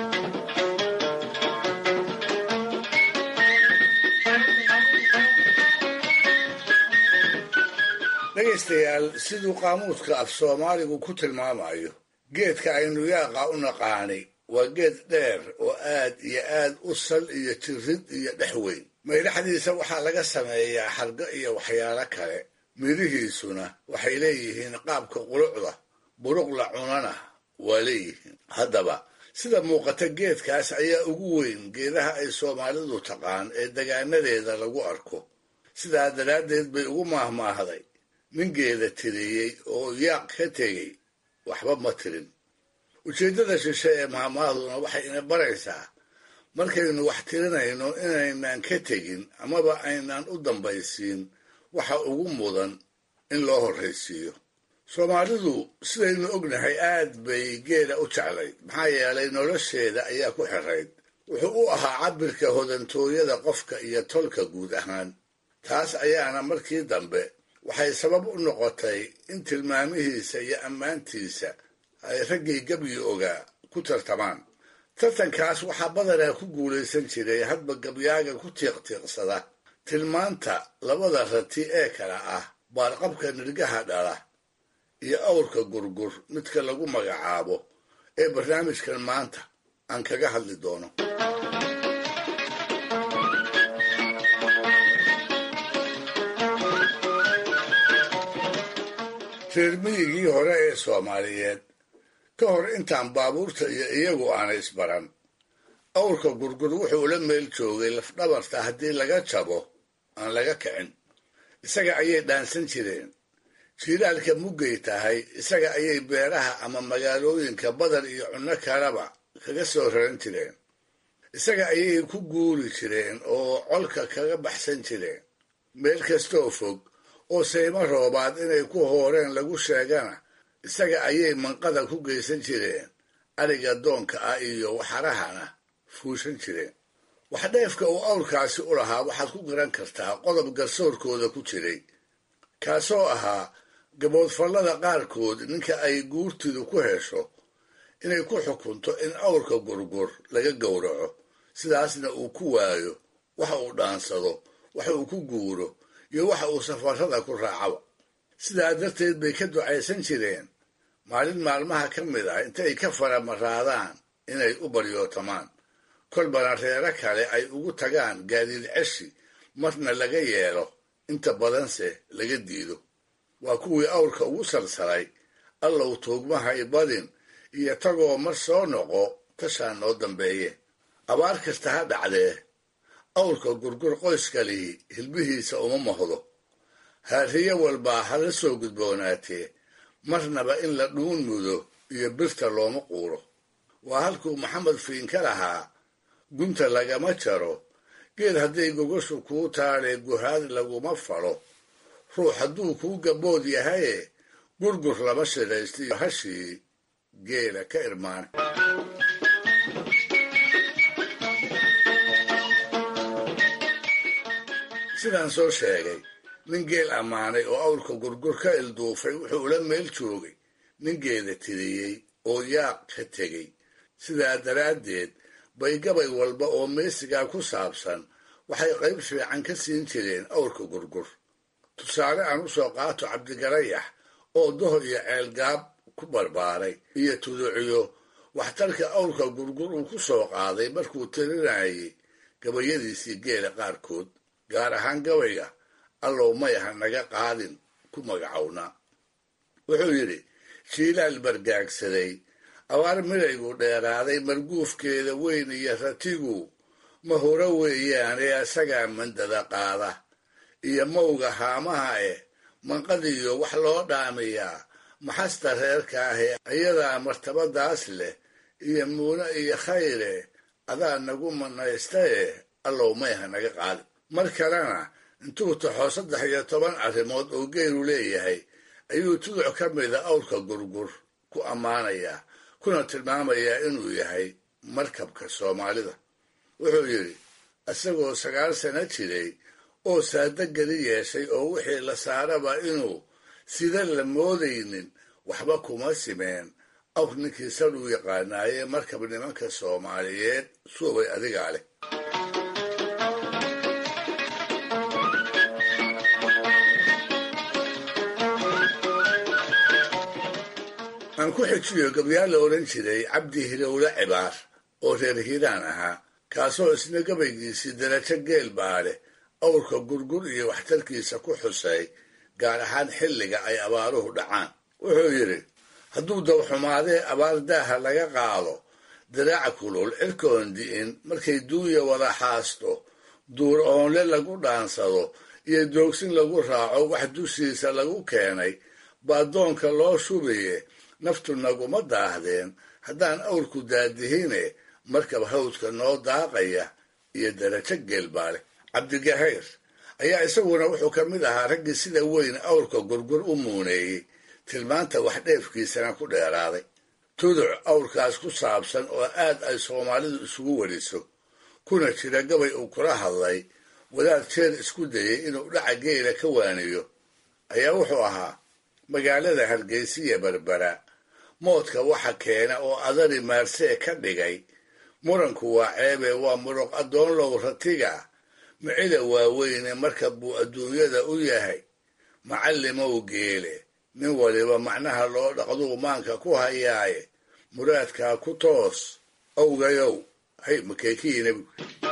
dhegaystayaal siduu qaamuuska af soomaaligu ku tilmaamayo geedka aynu yaaqa u naqaani waa geed dheer oo aad iyo aad u sal iyo jirid iyo dhex weyn maydhaxdiisa waxaa laga sameeyaa xargo iyo waxyaalo kale midhihiisuna waxay leeyihiin qaabka qulucda buruq la cunana waa leeyihiin haddaba sida muuqata geedkaas ayaa ugu weyn geedaha ay soomaalidu taqaan ee degaanadeeda lagu arko sidaa daraaddeed bay ugu maahmaahday nin geeda tiriyey oo yaaq ka tegey waxba ma tirin ujeeddada shishe ee maamaaduna waxay ina baraysaa markaynu wax tirinayno inaynaan ka tegin amaba aynaan u dambaysiin waxa ugu mudan in loo horraysiiyo soomaalidu sidaynu ognahay aad bay geela u jeclayd maxaa yeelay nolosheeda ayaa ku xirayd wuxuu u ahaa cabbirka hodantooyada qofka iyo tolka guud ahaan taas ayaana markii dambe waxay sabab u noqotay in tilmaamihiisa iyo ammaantiisa ay raggii gabyi ogaa ku tartamaan tartankaas waxaa badanaa ku guulaysan jiray hadba gabyaaga ku tiiqtiiqsada tilmaanta labada rati ee kale ah baarqabka nirgaha dhala iyo awrka gurgur midka lagu magacaabo ee barnaamijkan maanta aan kaga hadli doono reer miyigii hore ee soomaaliyeed ka hor intaan baabuurta iyo iyagu aanay isbaran awrka gurgur wuxuu la meel joogay lafdhabarta haddii laga jabo aan laga kicin isaga ayay dhaansan jireen jiilaalka muggay tahay isaga ayay beeraha ama magaalooyinka badar iyo cunno kaleba kaga soo raran jireen isaga ayay ku guuri jireen oo colka kaga baxsan jireen meel kastoo fog oo saymo roobaad inay ku hooreen lagu sheegana isaga ayay manqada ku geysan jireen ariga doonka ah iyo waxarahana fuushan jireen waxdheefka uu awrkaasi u lahaa waxaad ku garan kartaa qodob garsoorkooda ku jiray kaasoo ahaa gaboodfallada qaarkood ninka ay guurtidu ku hesho inay ku xukunto in awrka gurgur laga gowraco sidaasna uu ku waayo waxa uu dhaansado waxa uu ku guuro iyo waxa uu safarrada ku raacaba sidaa darteed bay ka ducaysan jireen maalin maalmaha ka mid ah intay ka faramaraadaan inay u baryootamaan kolbana reero kale ay ugu tagaan gaadiid ceshi marna laga yeelo inta badanse laga diido waa kuwii awrka ugu salsalay allow tuugmahay badin iyo tagoo mar soo noqo tashaa noo dambeeye abaar kasta ha dhacdee awrka gurgur qoyskalihi hilbihiisa uma mahdo haariye walbaa hala soo gudboonaatee marnaba in la dhuun mudo iyo birta looma quuro waa halkuu maxamed fiinka lahaa gunta lagama jaro geed hadday gogoshu kuu taadhee guhaad laguma falo ruux hadduu kuu gabood yahaye gurgur lama shidhaystiyo hashii geela ka irmaan sidaan soo sheegay nin geel ammaanay oo awrka gurgur ka ilduufay wuxuu ula meel joogay nin geeda tiriyey oo yaaq ka tegey sidaa daraaddeed bay gabay walba oo meesigaa ku saabsan waxay qayb fiican ka siin jireen awrka gurgur tusaale aan u soo qaato cabdigarayax oo doho iyo ceelgaab ku barbaaray iyo tuduciyo waxtarka awrka gurgur uu ku soo qaaday markuu tirinayay gabayadiisii geela qaarkood gaar ahaan gabayga allow mayaha naga qaadin ku magacowna wuxuu yidhi jiilaal bargaagsaday abaar midhaygu dheeraaday marguufkeeda weyn iyo ratigu ma hore weeyaane asagaa mandada qaada iyo mawga haamaha eh manqadiyo wax loo dhaamiyaa maxasta reerka ahee ayadaa martabadaas leh iyo muune iyo khayre adaa nagu manaysta eh allow mayha naga qaadin mar kalena intuu taxo saddex iyo toban arrimood oo geelu leeyahay ayuu tuduc ka mida awrka gurgur ku ammaanayaa kuna tilmaamayaa inuu yahay markabka soomaalida wuxuu yidhi isagoo sagaal sano jiray oo saada geli yeeshay oo wixii la saaraba inuu sida la moodaynin waxba kuma simeen awr ninkii sadhuu yaqaanaayee markab nimanka soomaaliyeed suubay adigaa leh aan ku xijiyo gabyaal la odhan jiray cabdi hilowle cibaar oo reer hiiraan ahaa kaasoo isna gabaygiisii darajo geel baadhe awrka gurgur iyo waxtarkiisa ku xusay gaar ahaan xilliga ay abaaruhu dhacaan wuxuu yidhi hadduu dawxumaadee abaar daaha laga qaado diraaca kulul cirkoon di'in markay duunya wada xaasto duur oonle lagu dhaansado iyo doogsin lagu raaco wax dushiisa lagu keenay baa doonka loo shubaye naftu naguma daahdeen haddaan awrku daadihine markab hawdka noo daaqaya iyo darajo geelbaale cabdigahayr ayaa isaguna wuxuu ka mid ahaa raggii sida weyn awrka gurgur u muuneeyey tilmaanta wax dheefkiisana ku dheeraaday tuduc awrkaas ku saabsan oo aad ay soomaalidu isugu weriso kuna jira gabay uu kula hadlay wadaad jeer isku dayey inuu dhaca geela ka waaniyo ayaa wuxuu ahaa magaalada hargeysiya berbera moodka waxa keena oo adari maarsee ka dhigay muranku waa ceebe waa muruq addoonlow ratiga micida waaweyne marka buu adduunyada u yahay macallimow geele nin waliba macnaha loo dhaqduu maanka ku hayaaye muraadkaa ku toos owgayow hay makeekiyi nebigu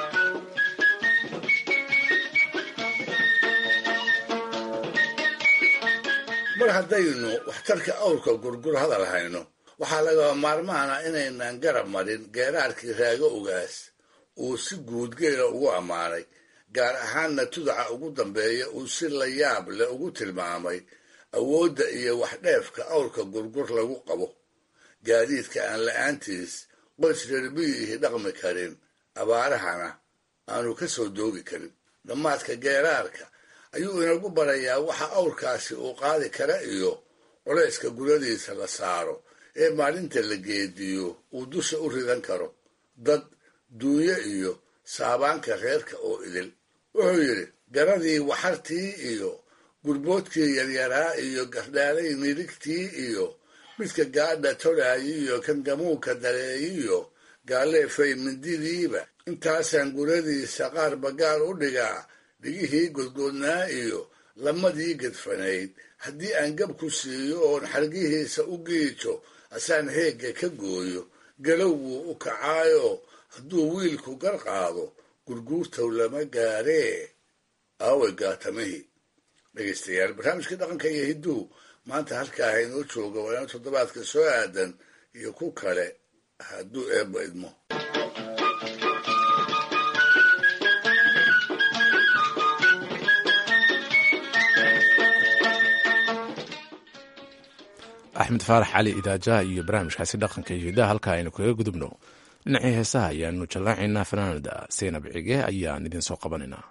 mar haddaynu waxtarka awrka gurgur hadal hayno waxaa lagaba maarmaana inaynan garab marin geeraarkii raago ogaas uu si guud geela ugu ammaanay gaar ahaanna tudaca ugu dambeeya uu si la yaab leh ugu tilmaamay awoodda iyo waxdheefka awrka gurgur lagu qabo gaadiidka aan la-aantiis qoys reerbiyiihi dhaqmi karin abaarahana aanu ka soo doogi karin dhammaadka geeraarka ayuu inagu barayaa waxa awrkaasi uu qaadi kara iyo culayska guradiisa la saaro ee maalinta la geediyo uu dusha u ridan karo dad duunyo iyo saabaanka reerka oo idil wuxuu yidhi garadii waxartii iyo gurboodkii yaryaraa iyo gardhaalay nirigtii iyo midka gaadha tolaayi iyo kangamuuka dareeyiyo gaaleefay mindidiiba intaasaan guradiisa qaar bagaar u dhigaa dhigihii godgoodnaa iyo lamadii gedfanayd haddii aan gab ku siiyo oon xargihiisa u giijo asaan heegga ka gooyo galow wuu u kacaayo hadduu wiilku gar qaado gurguurtow lama gaaree aaway gaatamihii dhegaystayaal barnaamijkii dhaqanka iyo hidduhu maanta halkaa haynoo jooga waa ina toddobaadka soo aadan iyo ku kale hadduu eebba idmo
axmed faarax cali idaajaha iyo barnaamijkaasi dhaqanka iyo hidaha halkaa aynu kaga gudubno dhinacii heesaha ayaanu jallaacaynaa fanaanada seynab cige ayaan idin soo qabanaynaa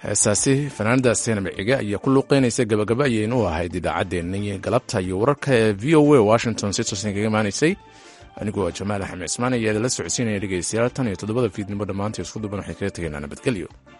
heesaasi fanaanada seenam ciga ayaa ku luuqeynaysa gabagaba ayaynu u ahayd idaacaddeenni galabta iyo wararka ee v o a washington si toosan kaga imaanaysay anigu waa jamaal axmed cismaan ayaa idinla socodsiinaya dhegeystayaal tan iyo toddobada fiidnimo dhammaanta isku duban waxay kaga tegaynaa nabadgelyo